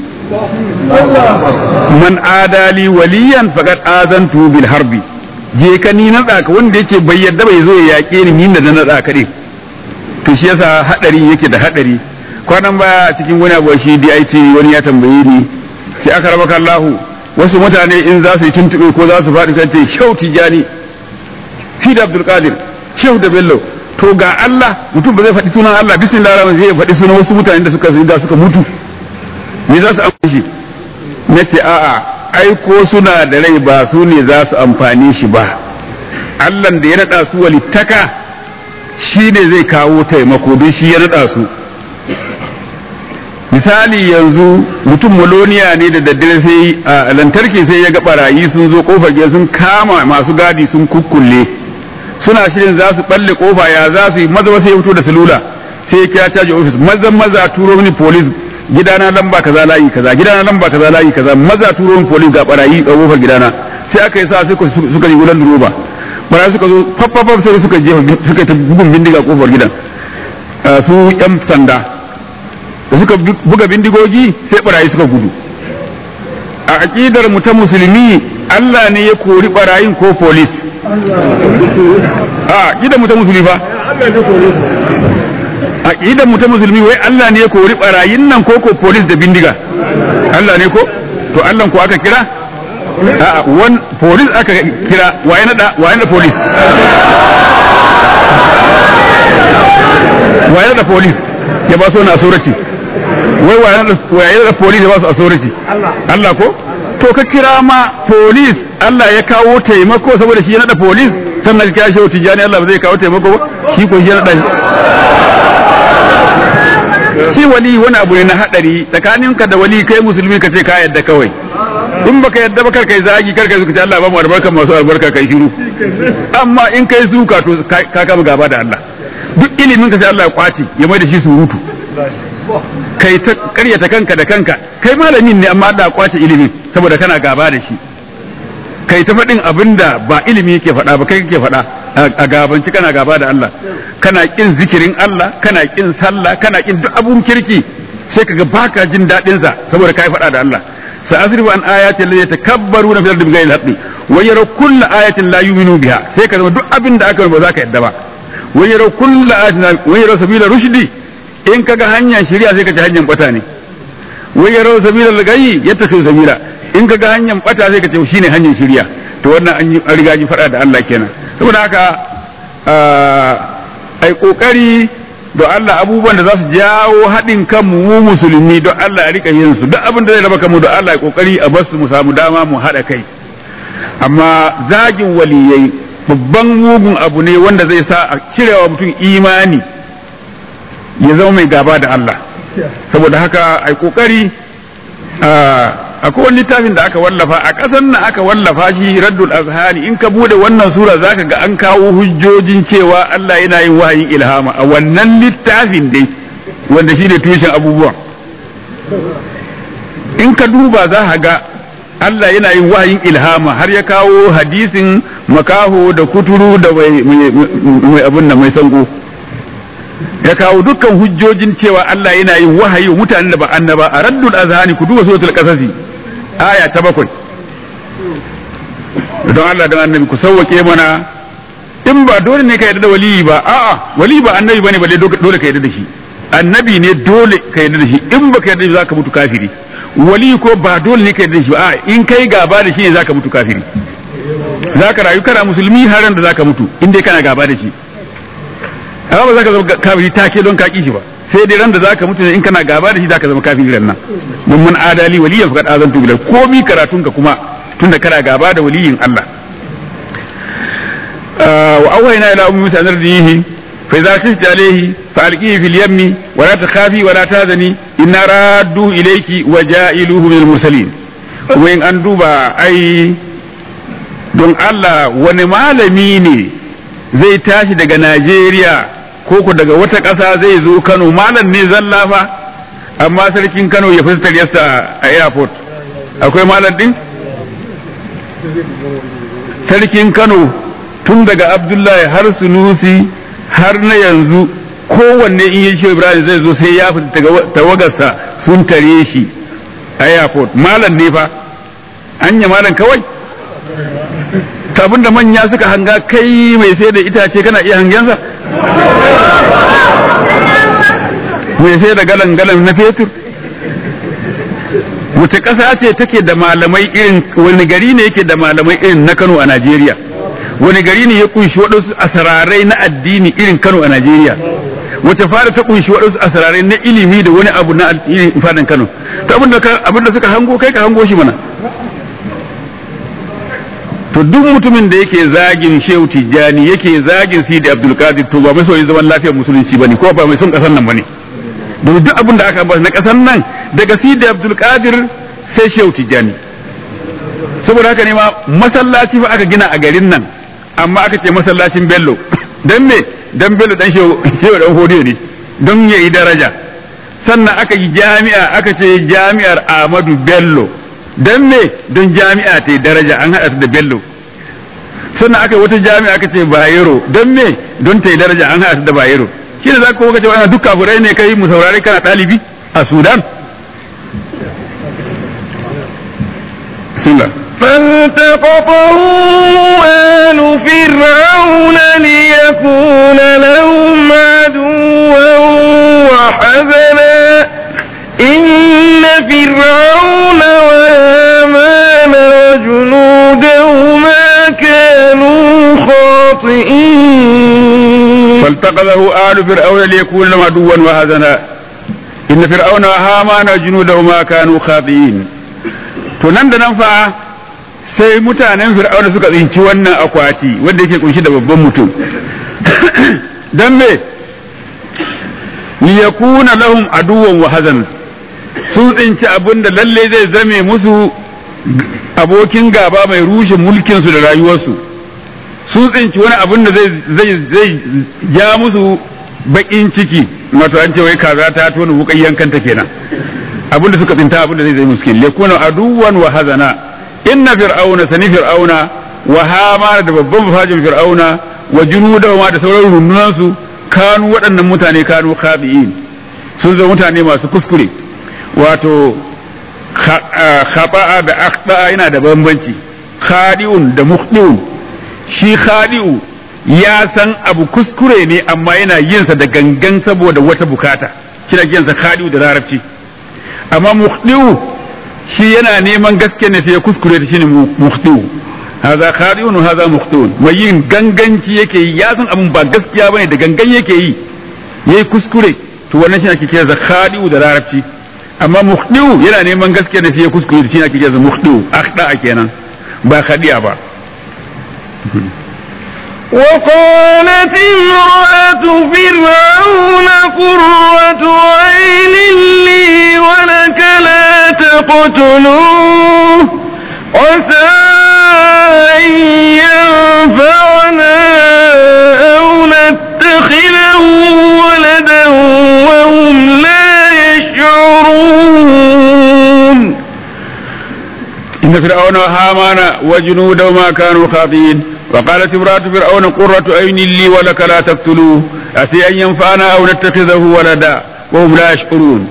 man adali waliyan faqad azantu bil harbi je ka ni na ka wanda yake bai yadda bai zo ya yaƙe ni ni da na tsaka ne to shi yasa hadari yake da hadari kwanan baya a cikin wani abu shi DIT wani ya tambaye ni sai aka raba Allahu wasu mutane in za su yi tuntube ko za su faɗi kan ce shau tijani fi da Abdul Qadir shehu da Bello to ga Allah mutum ba zai faɗi sunan Allah bismillah rahman zai faɗi sunan wasu mutane da suka da suka mutu me za su amfani shi nace a'a ai ko suna da rai ba su ne za su amfani shi ba Allahn da ya naɗa su walittaka shi ne zai kawo taimako don shi ya naɗa su misali yanzu mutum maloniya ne da daddare sai a lantarki sai ya ga barayi sun zo kofar gida sun kama masu gadi sun kukkulle suna shirin za su balle kofa ya za su yi maza sai ya fito da salula sai ya kira caji ofis maza maza turo mini police gidana lamba kaza layi kaza gidana lamba kaza layi kaza maza turo min police ga barayi a kofar gidana sai aka yi sa suka suka yi wulan roba barayi suka zo faffafaf sai suka je suka ta bugun bindiga kofar gidan su yan sanda da suka buga bindigogi sai barayi suka gudu a aqidar mu ta musulmi Allah ne ya kori barayin ko police a aqidar mu ta musulmi fa aqidar mu ta musulmi wai Allah ne ya kori barayin nan ko ko police da bindiga Allah ne ko to Allah ko aka kira a wan police aka kira waye na da waye na police waye da police ya ba so na surati wai waye da police ya ba su authority Allah ko to ka kira ma police Allah ya kawo taimako saboda shi ya nada police sannan ka shi tijani Allah ba zai kawo taimako ba shi ko shi ya nada shi wali wani abu ne na hadari tsakaninka da wali kai musulmi ka ce ka yadda kawai in baka yadda ba kar kai zagi kar kai suka ce Allah ba mu albarka masu albarka kai shiru amma in kai suka to ka kama gaba da Allah duk ilimin ka sai Allah ya kwace ya mai da shi surutu kai ta karyata kanka da kanka kai malamin ne amma Allah ya kwace ilimin saboda kana gaba da shi kai ta faɗin abin da ba ilimi yake faɗa ba kai kake faɗa a gabanci kana gaba da Allah kana kin zikirin Allah kana kin sallah kana kin duk abun kirki sai kaga baka jin daɗin sa saboda kai faɗa da Allah sa asrifu an ayati allati yatakabbaruna fil ardi bighayri haqqi wa yara kullu ayatin la yu'minu biha sai ka zama duk abin da aka ba za ka yadda ba wa yara kullu ayatin wa yara sabila rushdi in kaga hanyar shari'a sai ka ci hanyar bata ne wa yara sabila lagayi yattasu sabila in ka ga hanyar bata sai ka ce shine hanyar shirya to wannan an riga ji faɗa da Allah kenan saboda haka ai kokari don Allah abubuwan da za su jawo haɗin kanmu mu musulmi don Allah ya rika yin su duk abin da zai raba kanmu don Allah ya kokari a basu mu samu dama mu haɗa kai amma zagin waliyai babban mugun abu ne wanda zai sa a cirewa mutum imani ya zama mai gaba da Allah saboda haka ai kokari akwai wani littafin da aka wallafa a ƙasar nan aka wallafa shi raddul azhani in ka bude wannan sura zaka ga an kawo hujjojin cewa Allah yana yin wahayin ilhama a wannan littafin dai wanda shine tushen abubuwan in ka duba za ka ga Allah yana yin wahayin ilhama har ya kawo hadisin makaho da kuturu da mai abun nan mai sango ya kawo dukkan hujjojin cewa Allah yana yin wahayi mutanen da ba annaba a raddul azhani ku duba suratul qasasi aya ta bakwai don Allah don annabi ku sauwake mana in ba dole ne ka yarda da waliyi ba a'a wali ba annabi bane balle dole ka yarda da shi annabi ne dole ka yarda da shi in baka yarda da shi zaka mutu kafiri wali ko ba dole ne ka yarda da shi ba a'a in kai gaba da shi ne zaka mutu kafiri zaka rayu kana musulmi har da zaka mutu in dai kana gaba da shi amma ba zaka zama kafiri take don ka ki shi ba sai dai ran da zaka mutu in kana gaba da shi zaka zama kafiri ran nan mun mun adali waliyan faqad azantu bilal komi karatun ka kuma tunda kana gaba da waliyin Allah wa awhayna ila ummi musa nardihi fa idza khifti alayhi fa alqihi fil yammi wa la takhafi wa la tahzani inna raddu ilayki wa ja'iluhu min al-mursalin wayin an duba ai don Allah wani malami ne zai tashi daga Najeriya ko ku daga wata ƙasa zai zo Kano malam ne zalla fa amma sarkin Kano ya fuskar yasa a airport akwai malam din sarkin Kano tun daga Abdullahi har Sunusi har na yanzu kowanne in yi shi Ibrahim zai zo sai ya fita tawagarsa sun tare shi a airport malam ne fa anya malam kawai abin da manya suka hanga kai mai sai da itace kana iya hangensa mai sai da galan galan na fetur wace ƙasa ce take da malamai irin wani gari ne yake da malamai irin na Kano a Najeriya wani gari ne ya kunshi waɗansu asararai na addini irin Kano a Najeriya wace fara ta kunshi waɗansu asararai na ilimi da wani abu na irin fadan Kano to abinda suka hango kai ka hango shi mana to duk mutumin da yake zagin Shehu Tijjani yake zagin Sidi Abdul Qadir to ba mai so zaman lafiyar musulunci bane ko ba mai son kasar nan bane domin duk abin da aka ba na kasar nan daga Sidi Abdul Qadir sai Shehu Tijjani saboda haka ne ma masallaci fa aka gina a garin nan amma aka ce masallacin Bello dan me dan Bello dan Shehu Shehu dan Hodiyo ne don yayi daraja sannan aka yi jami'a aka ce jami'ar Ahmadu Bello dan me don jami'a ta daraja an haɗa da bello sannan aka wata jami'a aka ce bayero don me don ta yi daraja an haɗa da bayero shi ne za ka kuma ce wani duk kafurai ne kai mu saurari kana ɗalibi a sudan bismillah فالتقطه آل فرعون ليكون لهم عدوا وحزنا إن فرعون وهامان وجنودهما كانوا خاطئين فالتقذه آل فرعون ليكون لهم عدوا وهزنا إن فرعون وهامان وجنودهما كانوا خاطئين tunan da nan fa sai mutanen fir'auna suka tsinci wannan akwati wanda yake kunshi da babban mutum don me liyakuna lahum aduwan wa hazan sun tsinci abin da lalle zai zame musu abokin gaba mai rushe mulkinsu da rayuwarsu sun tsinci wani abin da zai zai ja musu bakin ciki wato an ce wai kaza ta tona wukan yankanta kenan abin da suka tsinta abin da zai zai musu kenan liyakuna aduwan wa hazana inna fir'auna sani fir'auna wa hamana da babban mafajin fir'auna wa junudahu ma da sauran rundunansu kanu waɗannan mutane kanu khabi'in sun zama mutane masu kuskure wato khaba'a da akhta'a yana da bambanci khadi'un da mukhdi'un shi khadi'u ya san abu kuskure ne amma yana yin sa da gangan saboda wata bukata kina yin sa khadi'u da larabci amma mukhdi'u shi yana neman gaske ne sai ya kuskure ta shine mukhdi'u haza khadi'un wa haza mukhti'un mai yin ganganci yake yi ya san abun ba gaskiya bane da gangan yake yi yayi kuskure to wannan shi ake kira da khadi'u da larabci amma mukhti'u yana neman gaskiya ne sai ya kuskure shi ake kira da mukhti'u akhda kenan ba khadi'a ba وقالت امرأة فرعون قرة عين لي ولك لا تقتلوه عسى أن ينفعنا أو نتخذه ولدا وهم لا يشعرون إن فرعون وهامان وجنودهما كانوا خاطئين وقالت امرأة فرعون قرة عين لي ولك لا تقتلوه أتي أن ينفعنا أو نتخذه ولدا وهم لا يشعرون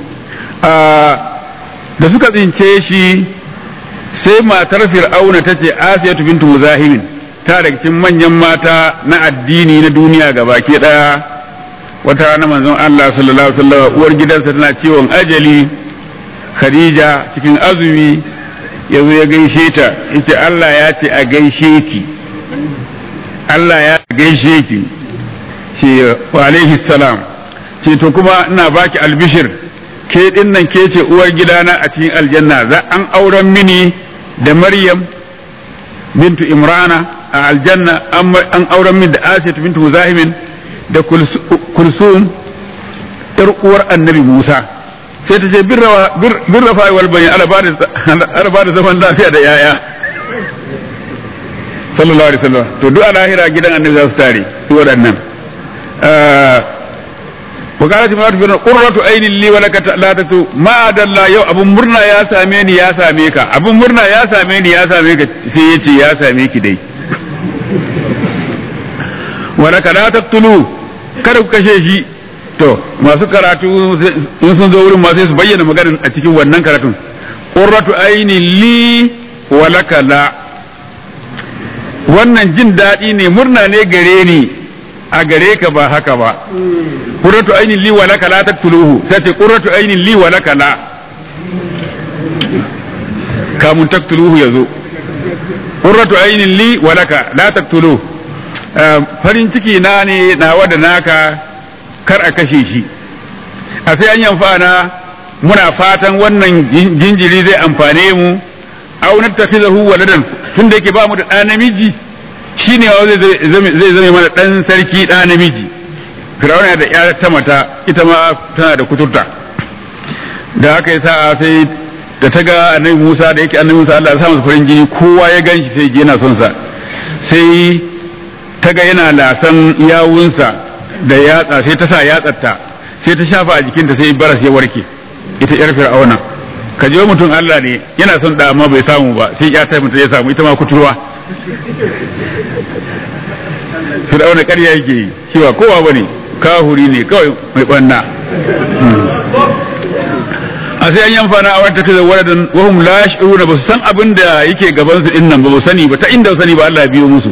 da suka tsince shi sai matar fir'auna ta ce asiyatu bintu muzahimin ta daga cikin manyan mata na addini na duniya gabaki daya wata rana manzon Allah sallallahu alaihi wasallam uwar gidansa tana ciwon ajali Khadija cikin azumi yazo ya gaishe ta yace Allah ya ce a gaishe ki Allah ya gaishe ki ce wa alaihi salam ce to kuma ina baki albishir ke din nan ke ce uwar gidana a cikin aljanna za an auren mini da Maryam bintu Imrana a aljanna an auren mini da Asiya bintu Muzahimin da Kulsum yar uwar Annabi Musa sai ta ce birra fa wal bayin ala ba da zaman lafiya da yaya sallallahu alaihi wasallam to duk a lahira gidan Annabi za su tare su waɗannan وقالت امرأة فرعون قرة عين لي ولك لا تتو ما دل يو ابو مرنا يا ساميني يا ساميكا ابو مرنا يا ساميني يا ساميكا sai yace ya same ki dai walaka la taqtulu kada ku kashe shi to masu karatu in sun zo wurin ma sai su bayyana maganar a cikin wannan karatun qurratu aini li walaka la wannan jin daɗi ne murna ne gare ni a gare ka ba haka ba qurratu ainin li wa laka la taqtuluhu sai ce qurratu ainin li wa laka la kamun taqtuluhu yazo qurratu ainin li wa laka la taqtuluhu farin ciki na ne nawa da naka kar a kashe shi a sai an yamfana muna fatan wannan jinjiri zai amfane mu au nattakhizahu waladan tunda yake ba mu da ɗa namiji shi ne zai zame mana ɗan sarki ɗa namiji firawuna da ya ta mata ita ma tana da kuturta da aka yi sa'a sai da ta ga annabi musa da yake annabi musa allah ya sa masa farin jini kowa ya gan shi sai yana son sa sai ta ga yana lasan yawunsa da yatsa sai ta sa yatsarta sai ta shafa a jikinta sai baras ya warke ita yar fir'auna ka je mutum allah ne yana son da amma bai samu ba sai ya ta mutum ya samu ita ma kuturwa fir'auna ƙarya yake yi cewa kowa bane kahuri ne kawai mai banna a sai an yamfana a wata kaza waladan wahum la yash'uruna ba su san abin da yake gaban su dinnan ba su sani ba ta inda sani ba Allah ya biyo musu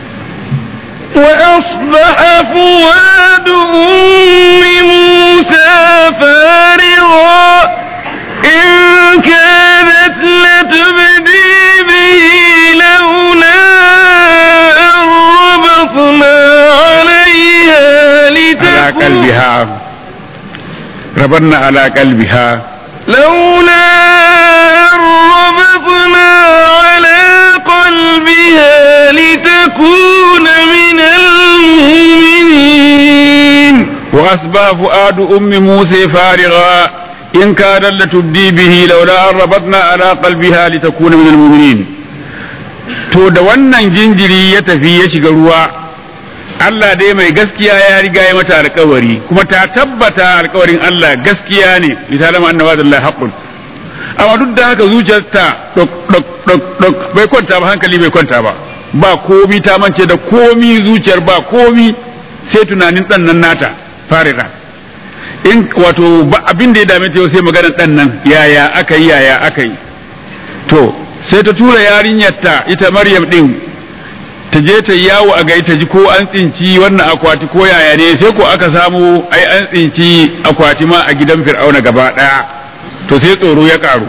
وأصبح فؤاد أم موسى فارغا إن كانت لتبدي به لولا أن ربطنا عليها على لتكون قلبها ربنا على قلبها لولا أن ربطنا على قلبها لتكون من المؤمنين فأصبح فؤاد أم موسى فارغا إن كان لتبدي به لولا أن ربطنا على قلبها لتكون من المؤمنين to da wannan jinjiri ya tafi ya shiga ruwa Allah dai mai gaskiya ya riga ya mata alkawari kuma ta tabbata alkawarin Allah gaskiya ne misalama annaba da Allah haqqun amma duk da haka zuciyarta dok dok dok dok bai kwanta ba hankali bai kwanta ba ba komi ta mance da komi zuciyar ba komi sai tunanin dan nan nata farira in wato ba abin da ya dame ta sai maganar dan nan yaya aka yi yaya aka yi to sai ta tura yarinyarta ita Maryam din ta je ta yawo a gai ta ji ko an tsinci wannan akwati ko yaya ne sai ko aka samu ai an tsinci akwati ma a gidan fir'auna gaba daya to sai tsoro ya karu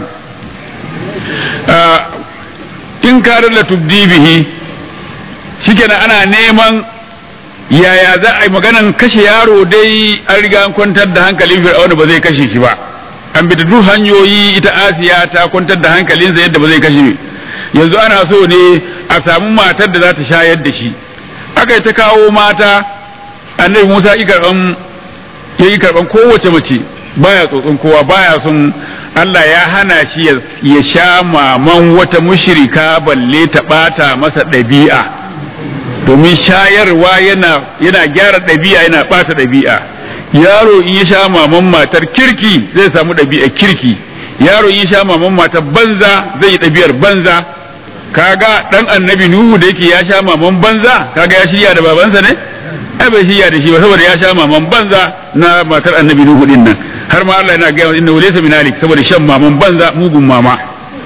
in karar da tubdi bihi shikenan ana neman yaya za a yi maganan kashe yaro dai an riga an kwantar da hankalin fir'auna ba zai kashe shi ba an bi duk hanyoyi ita asiya ta kwantar da hankalinsa yadda ba zai kashe yanzu ana so ne a samu matar da za ta shayar da shi aka yi ta kawo mata annabi musa yi karban ya yi karban kowace mace baya tsotson kowa baya son Allah ya hana shi ya sha maman wata mushrika balle ta bata masa ɗabi'a domin shayarwa yana yana gyara ɗabi'a yana bata ɗabi'a yaro in ya sha maman matar kirki zai samu ɗabi'a kirki yaro in ya sha maman matar banza zai yi ɗabi'ar banza kaga dan annabi nuhu da yake ya sha maman banza kaga ya shirya da babansa ne ai bai shirya da shi ba saboda ya sha maman banza na matar annabi nuhu din nan har ma Allah yana ga inna laysa min alik saboda shan maman banza mugun mama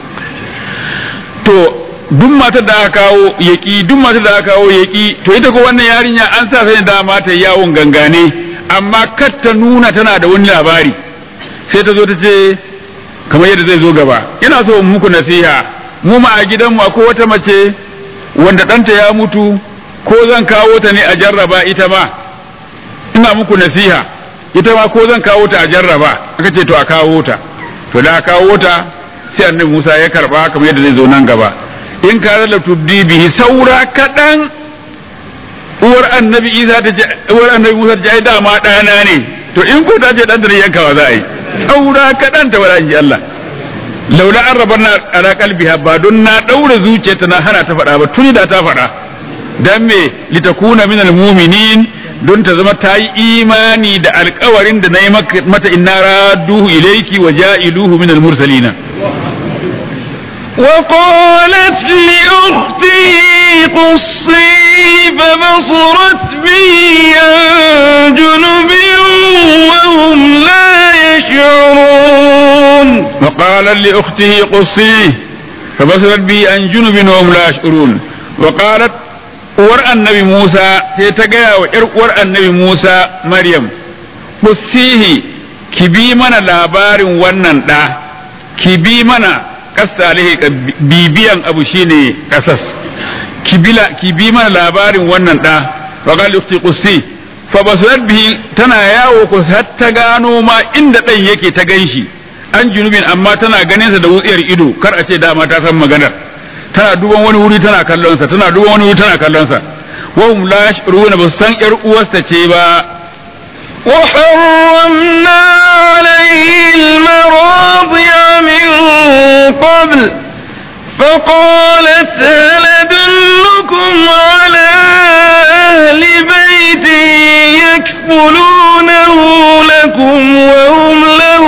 to duk matar da aka kawo yaki duk matar da aka kawo yaki to ita ko wannan yarinya an sa sai da mata yawon gangane amma kar ta nuna tana da wani labari sai ta zo ta ce kamar yadda zai zo gaba ina so in muku nasiha mu ma a gidanmu akwai wata mace wanda ɗanta ya mutu ko zan kawo ta ne a jarraba ita ma ina muku nasiha ita ma ko zan kawo ta a jarraba aka ce to a kawo ta to da kawo ta sai annabi Musa ya karba kamar yadda zai zo nan gaba in ka da tuddi bihi saura kaɗan uwar annabi Isa ta ce uwar annabi Musa ta ce ai dama ɗana ne to in ko ta ce ɗan da yankawa za a yi saura kaɗan ta wada Allah laula an rabar na ala kalbiha ba don na daura zuciyarta na hana ta faɗa ba tuni da ta faɗa dan me litakuna min almu'minin don ta zama ta yi imani da alkawarin da na yi mata inna radduhu ilayki wa ja'iluhu min almursalina وقالت لأخته قصي فبصرت به عن جنب وهم لا يشعرون وقال لأخته قصيه فبصرت به عن جنب وهم لا يشعرون وقالت uwar annabi Musa sai ta gaya wa ‘yar uwar annabi Musa Maryam, Kusihi, ki bi mana labarin wannan ɗa, ki bi mana ƙasa bibiyan abu shine ƙasas, ki bi mana labarin wannan ɗa, wa ukti Kusi, fa basurat bihi tana yawo ku har ta gano ma inda ɗan yake ta ganshi. an junubin amma tana ganinsa da wutsiyar ido kar a ce dama ta san maganar tana duban wani wuri tana kallonsa tana duban wani wuri tana kallonsa wa hum la yashuruna ba san yar uwarsa ce ba وحرمنا عليه المراضع من قبل فقالت هل أدلكم على أهل بيت يكفلونه لكم وهم له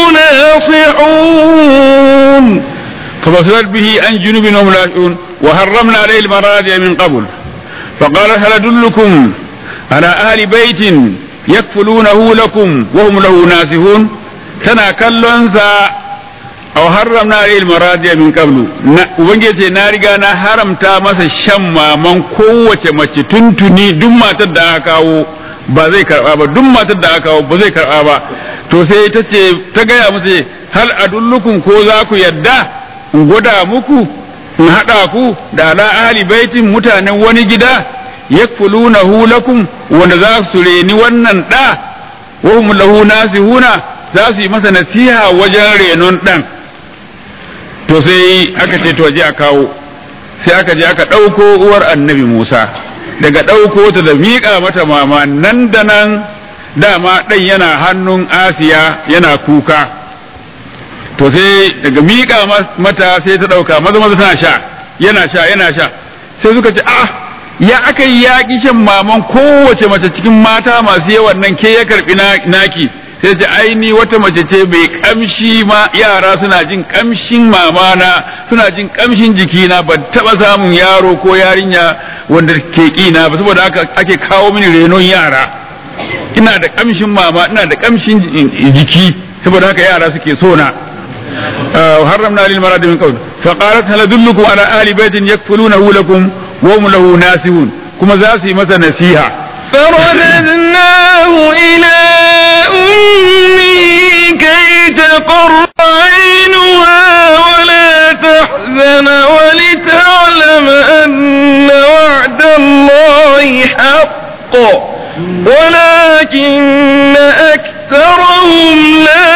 ناصحون فبصرت به عن جنوب وهم لا يشعرون وحرمنا عليه المراضع من قبل فقال هل أدلكم على أهل بيت يكفلونه لكم وهم له ناسهون تنا كلونسا أو حرمنا عليه المراضع من قبل ubangiji na riga na haramta masa shan maman kowace mace tuntuni duk matar da aka kawo ba zai karba ba duk matar da aka kawo ba zai karba ba to sai ta ce ta gaya musu hal adullukum ko za ku yadda in gwada muku in haɗa ku da ala ahli baitin mutanen wani gida yakfulunahu lakum wanda za su reni wannan ɗa wa hum lahu nasihuna za su yi masa nasiha wajen renon ɗan to sai aka ce to je a kawo sai aka je aka ɗauko uwar annabi Musa daga ɗauko ta da miƙa mata mama nan da nan dama ɗan yana hannun asiya yana kuka to sai daga miƙa mata sai ta ɗauka maza maza tana sha yana sha yana sha sai suka ce ah ya aka yi yaƙi shan maman kowace mace cikin mata masu yawan nan ke ya karɓi naki sai ce aini wata mace ce mai kamshi ma yara suna jin kamshin mamana suna jin kamshin jikina ban taba samun yaro ko yarinya wanda ke kina ba saboda haka ake kawo mini renon yara ina da kamshin mama ina da kamshin jiki saboda haka yara suke so na haramna lil marad min qawl fa qalat hal adullukum ala ahli baitin yakfulunahu lakum wa hum lahu nasihun kuma za su yi masa nasiha فرددناه إلى أمه كي تقر عينها ولا تحزن ولتعلم أن وعد الله حق ولكن أكثرهم لا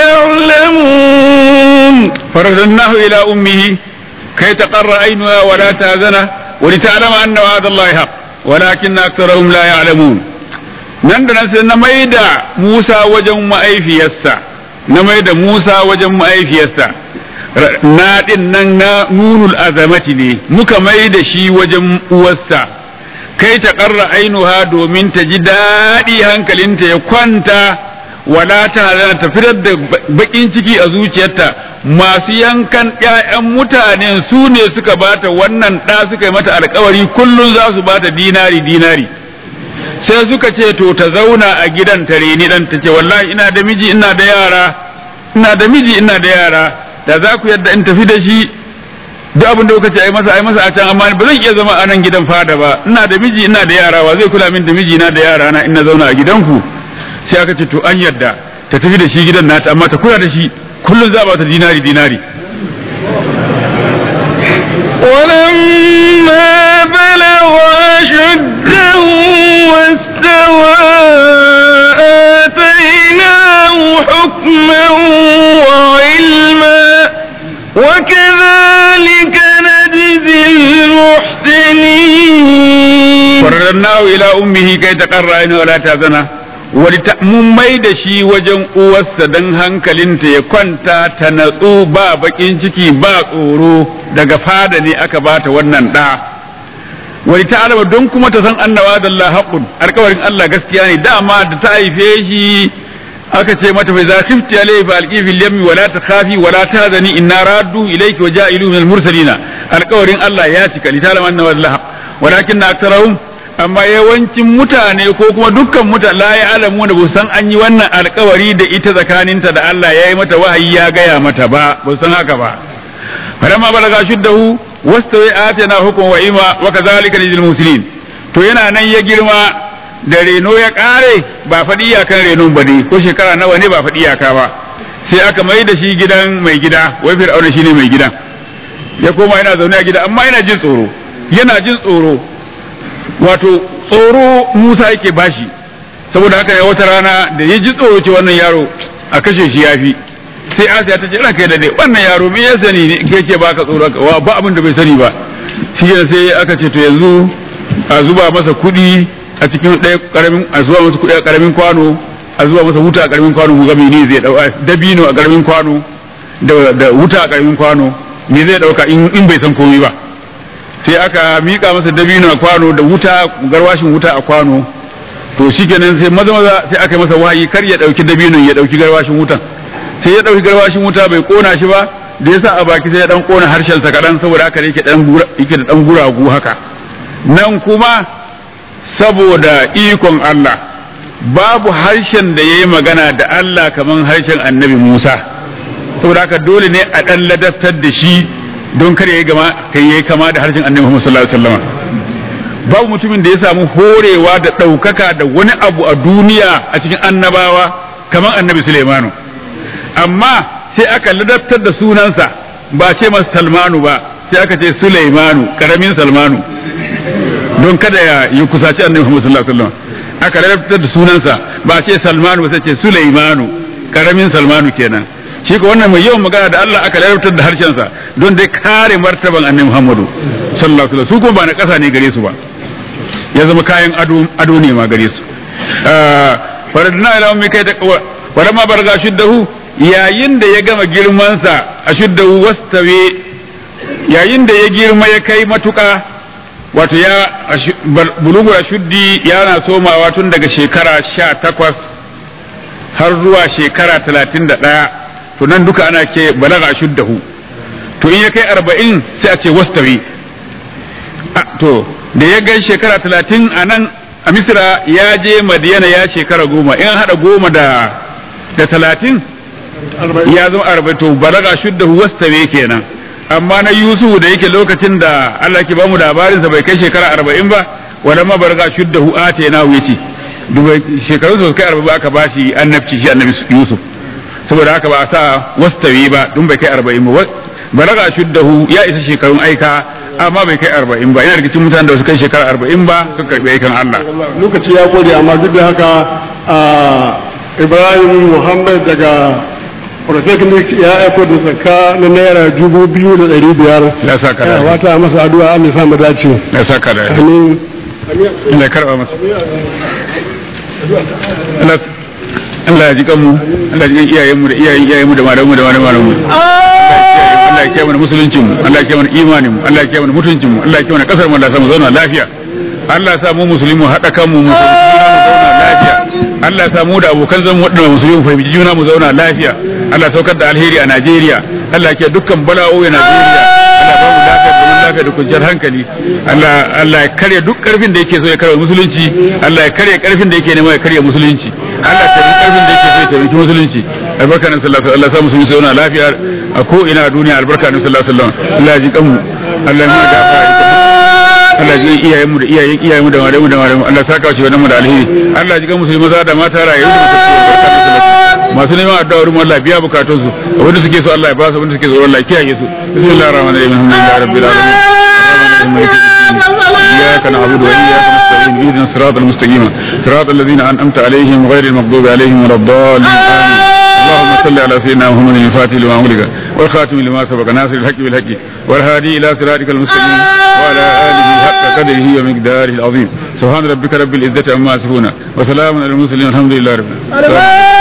يعلمون فرددناه إلى أمه كي تقر عينها ولا تحزن ولتعلم أن وعد الله حق walakin aktharuhum la ya'lamun nan da nan sai na maida Musa wajen ma'aifiyarsa na maida Musa wajen ma'aifiyarsa na din nan na nunul azamati ne muka maida shi wajen uwarsa kai ta karra ainuha domin ta ji daɗi hankalinta ya kwanta wala ta ta fitar da bakin ciki a zuciyarta masu yankan ƴaƴan mutanen su ne suka bata wannan ɗa suka yi mata alkawari kullum za su bata dinari dinari sai suka ce to ta zauna a gidan ta reni dan ta ce wallahi ina da miji ina da yara ina da miji ina da yara da za ku yadda in tafi da shi duk abin da kuka ce ai masa ai masa a can amma ba zan iya zama a nan gidan fada ba ina da miji ina da yara wa zai kula min da miji na da yara na ina zauna a gidanku sai aka ce to an yadda ta tafi da shi gidan nata amma ta kula da shi kullum za ba ta dinari dinari ولما بلغ أشده واستوى آتيناه حكما وعلما وكذلك نجزي المحسنين فردناه إلى أمه كي تقر عينه ولا تحزن mun mai da shi wajen uwarsa don hankalinta ya kwanta ta natsu ba bakin ciki ba tsoro daga fada ne aka bata wannan ɗa wani ta alama don kuma ta san annawa da Allah haƙun alƙawarin Allah gaskiya ne dama da ta haife shi aka ce mata bai za khifti alayhi fa alqi fil yammi wala takhafi wala tahzani inna raddu ilayki wa ja'ilu min al-mursalina alƙawarin Allah ya cika li ta'lamu anna Allah walakin aktharuhum amma yawancin mutane ko kuma dukkan mutane la ya alamu da ba san an yi wannan alkawari da ita tsakaninta da Allah ya yi mata wahayi ya gaya mata ba ba san haka ba falamma balaga shuddahu wastawi atina hukm wa ima wa kadhalika lil muslimin to yana nan ya girma da reno ya kare ba faɗi iyakan renon ba ne ko shekara nawa ne ba faɗi iyaka ba sai aka mai da shi gidan mai gida wai fir'auna shine mai gidan ya koma yana zaune a gida amma yana jin tsoro yana jin tsoro wato tsoro Musa yake bashi saboda haka ya wata rana da ya ji tsoro ce wannan yaro a kashe shi yafi sai Asiya ta ce ina kai da dai wannan yaro me ya sani ne ke ke baka tsoro wa ba abin da bai sani ba shi ne sai aka ce to yanzu a zuba masa kuɗi a cikin ɗaya karamin a zuba masa kuɗi a karamin kwano a zuba masa wuta a karamin kwano mu ga me zai dauka dabino a karamin kwano da wuta a karamin kwano me zai dauka in bai san komai ba sai aka mika masa dabino a kwano da wuta garwashin wuta a kwano to shikenan sai maza maza sai aka yi masa wahayi kar ya dauki dabinon ya dauki garwashin wutan sai ya dauki garwashin wuta bai kona shi ba da yasa a baki sai ya dan kona harshen sa kadan saboda haka yake dan yake da dan guragu haka nan kuma saboda ikon Allah babu harshen da yayi magana da Allah kaman harshen Annabi Musa saboda haka dole ne a dan ladaftar da shi don kar yayi gama kai yayi kama da harshen Annabi Muhammad sallallahu alaihi wasallam babu mutumin da ya samu horewa da ɗaukaka da wani abu a duniya a cikin annabawa kamar Annabi Sulaimanu amma sai aka ladabtar da sunansa ba ce masa Salmanu ba sai aka ce Sulaimanu karamin Salmanu don kada ya yi kusaci Annabi Muhammad sallallahu alaihi wasallam aka ladabtar da sunansa ba ce Salmanu ba sai ce Sulaimanu karamin Salmanu kenan shi ko wannan mai yawan magana da Allah aka larabtar da harshensa don dai kare martaban annabi Muhammadu sallallahu alaihi wasallam su kuma ba na ƙasa ne gare su ba ya zama kayan ado ado ne ma gare su faradna ila ummi kai ta walamma barga shuddahu yayin da ya gama girmansa a shuddahu wastawe yayin da ya girma ya kai matuka wato ya bulugura shuddi yana somawa tun daga shekara sha takwas har zuwa shekara talatin da ɗaya to nan duka ana ke balaga shuddahu to in ya kai arba'in sai a ce wastawi to da ya gai shekara talatin a nan a misira ya je madiyana ya shekara goma in haɗa goma da da talatin ya zama arba'in to balaga shuddahu wastawi kenan amma na Yusuf da yake lokacin da Allah ke bamu labarinsa bai kai shekara arba'in ba wala ma barga shuddahu atena yace dubai shekaru su kai arba'in aka bashi annabci shi annabi Yusuf saboda haka ba a sa wastawi ba dun bai kai arba'in ba balaga shuddahu ya isa shekarun aika amma bai kai arba'in ba yana rikicin mutanen da su kai shekara arba'in ba sun karbi aikan Allah lokaci ya gode amma duk da haka Ibrahim Muhammad daga Polytechnic ya aiko da zakka na naira dubu biyu da ɗari biyar. ya sa ka da Wata masa addu'a Allah sa mu dace. ya sa ka da Amin. Allah ya karba masa Allah Allah ya ji kanmu Allah ya ji kan iyayenmu da iyayen iyayenmu da malamanmu da malamanmu Allah ya kiyaye mana musuluncin mu Allah ya kiyaye mana imanin mu Allah ya kiyaye mana mutuncin mu Allah ya kiyaye mana kasar mu Allah ya sa mu zauna lafiya Allah ya sa mu musulmi mu haɗa kanmu mu zauna lafiya Allah ya sa mu da abokan zan mu waɗanda musulmi mu fahimci juna mu zauna lafiya Allah ya saukar da alheri a Najeriya Allah ya kiyaye dukkan bala'o'i a Najeriya Allah ba mu lafiya da zaman lafiya da kwanciyar hankali Allah Allah ya karya duk karfin da yake so ya karya musulunci Allah ya karya karfin da yake nema ya karya musulunci Allah ya karya karfin da yake so ya taimaki musulunci albarka nan sallallahu alaihi wasallam Allah ya sa musulmi su zauna lafiya a ko ina a duniya albarka nan sallallahu alaihi wasallam Allah ya ji kanmu Allah ya mu da Allah ji iyayen mu da iyayen iyayen mu da malamu da malamu Allah saka shi wannan mu da alheri Allah ji kan musulmi maza da mata rayu da musulmi masu neman addu'a wurin Allah biya bukatun su wanda suke so Allah ya ba su wanda suke so Allah ya kiyaye su bismillahir rahmanir rahim alhamdulillahi rabbil alamin إياك نعبد وإياك نستعين اهدنا الصراط المستقيم صراط الذين أنعمت عليهم غير المغضوب عليهم ولا الضالين آمين اللهم صل على سيدنا محمد الفاتح لما أغلق والخاتم لما سبق ناصر الحق بالحق والهادي إلى صراطك المستقيم وعلى آله حق قدره ومقداره العظيم سبحان ربك رب العزة عما يصفون وسلام على المرسلين والحمد لله رب العالمين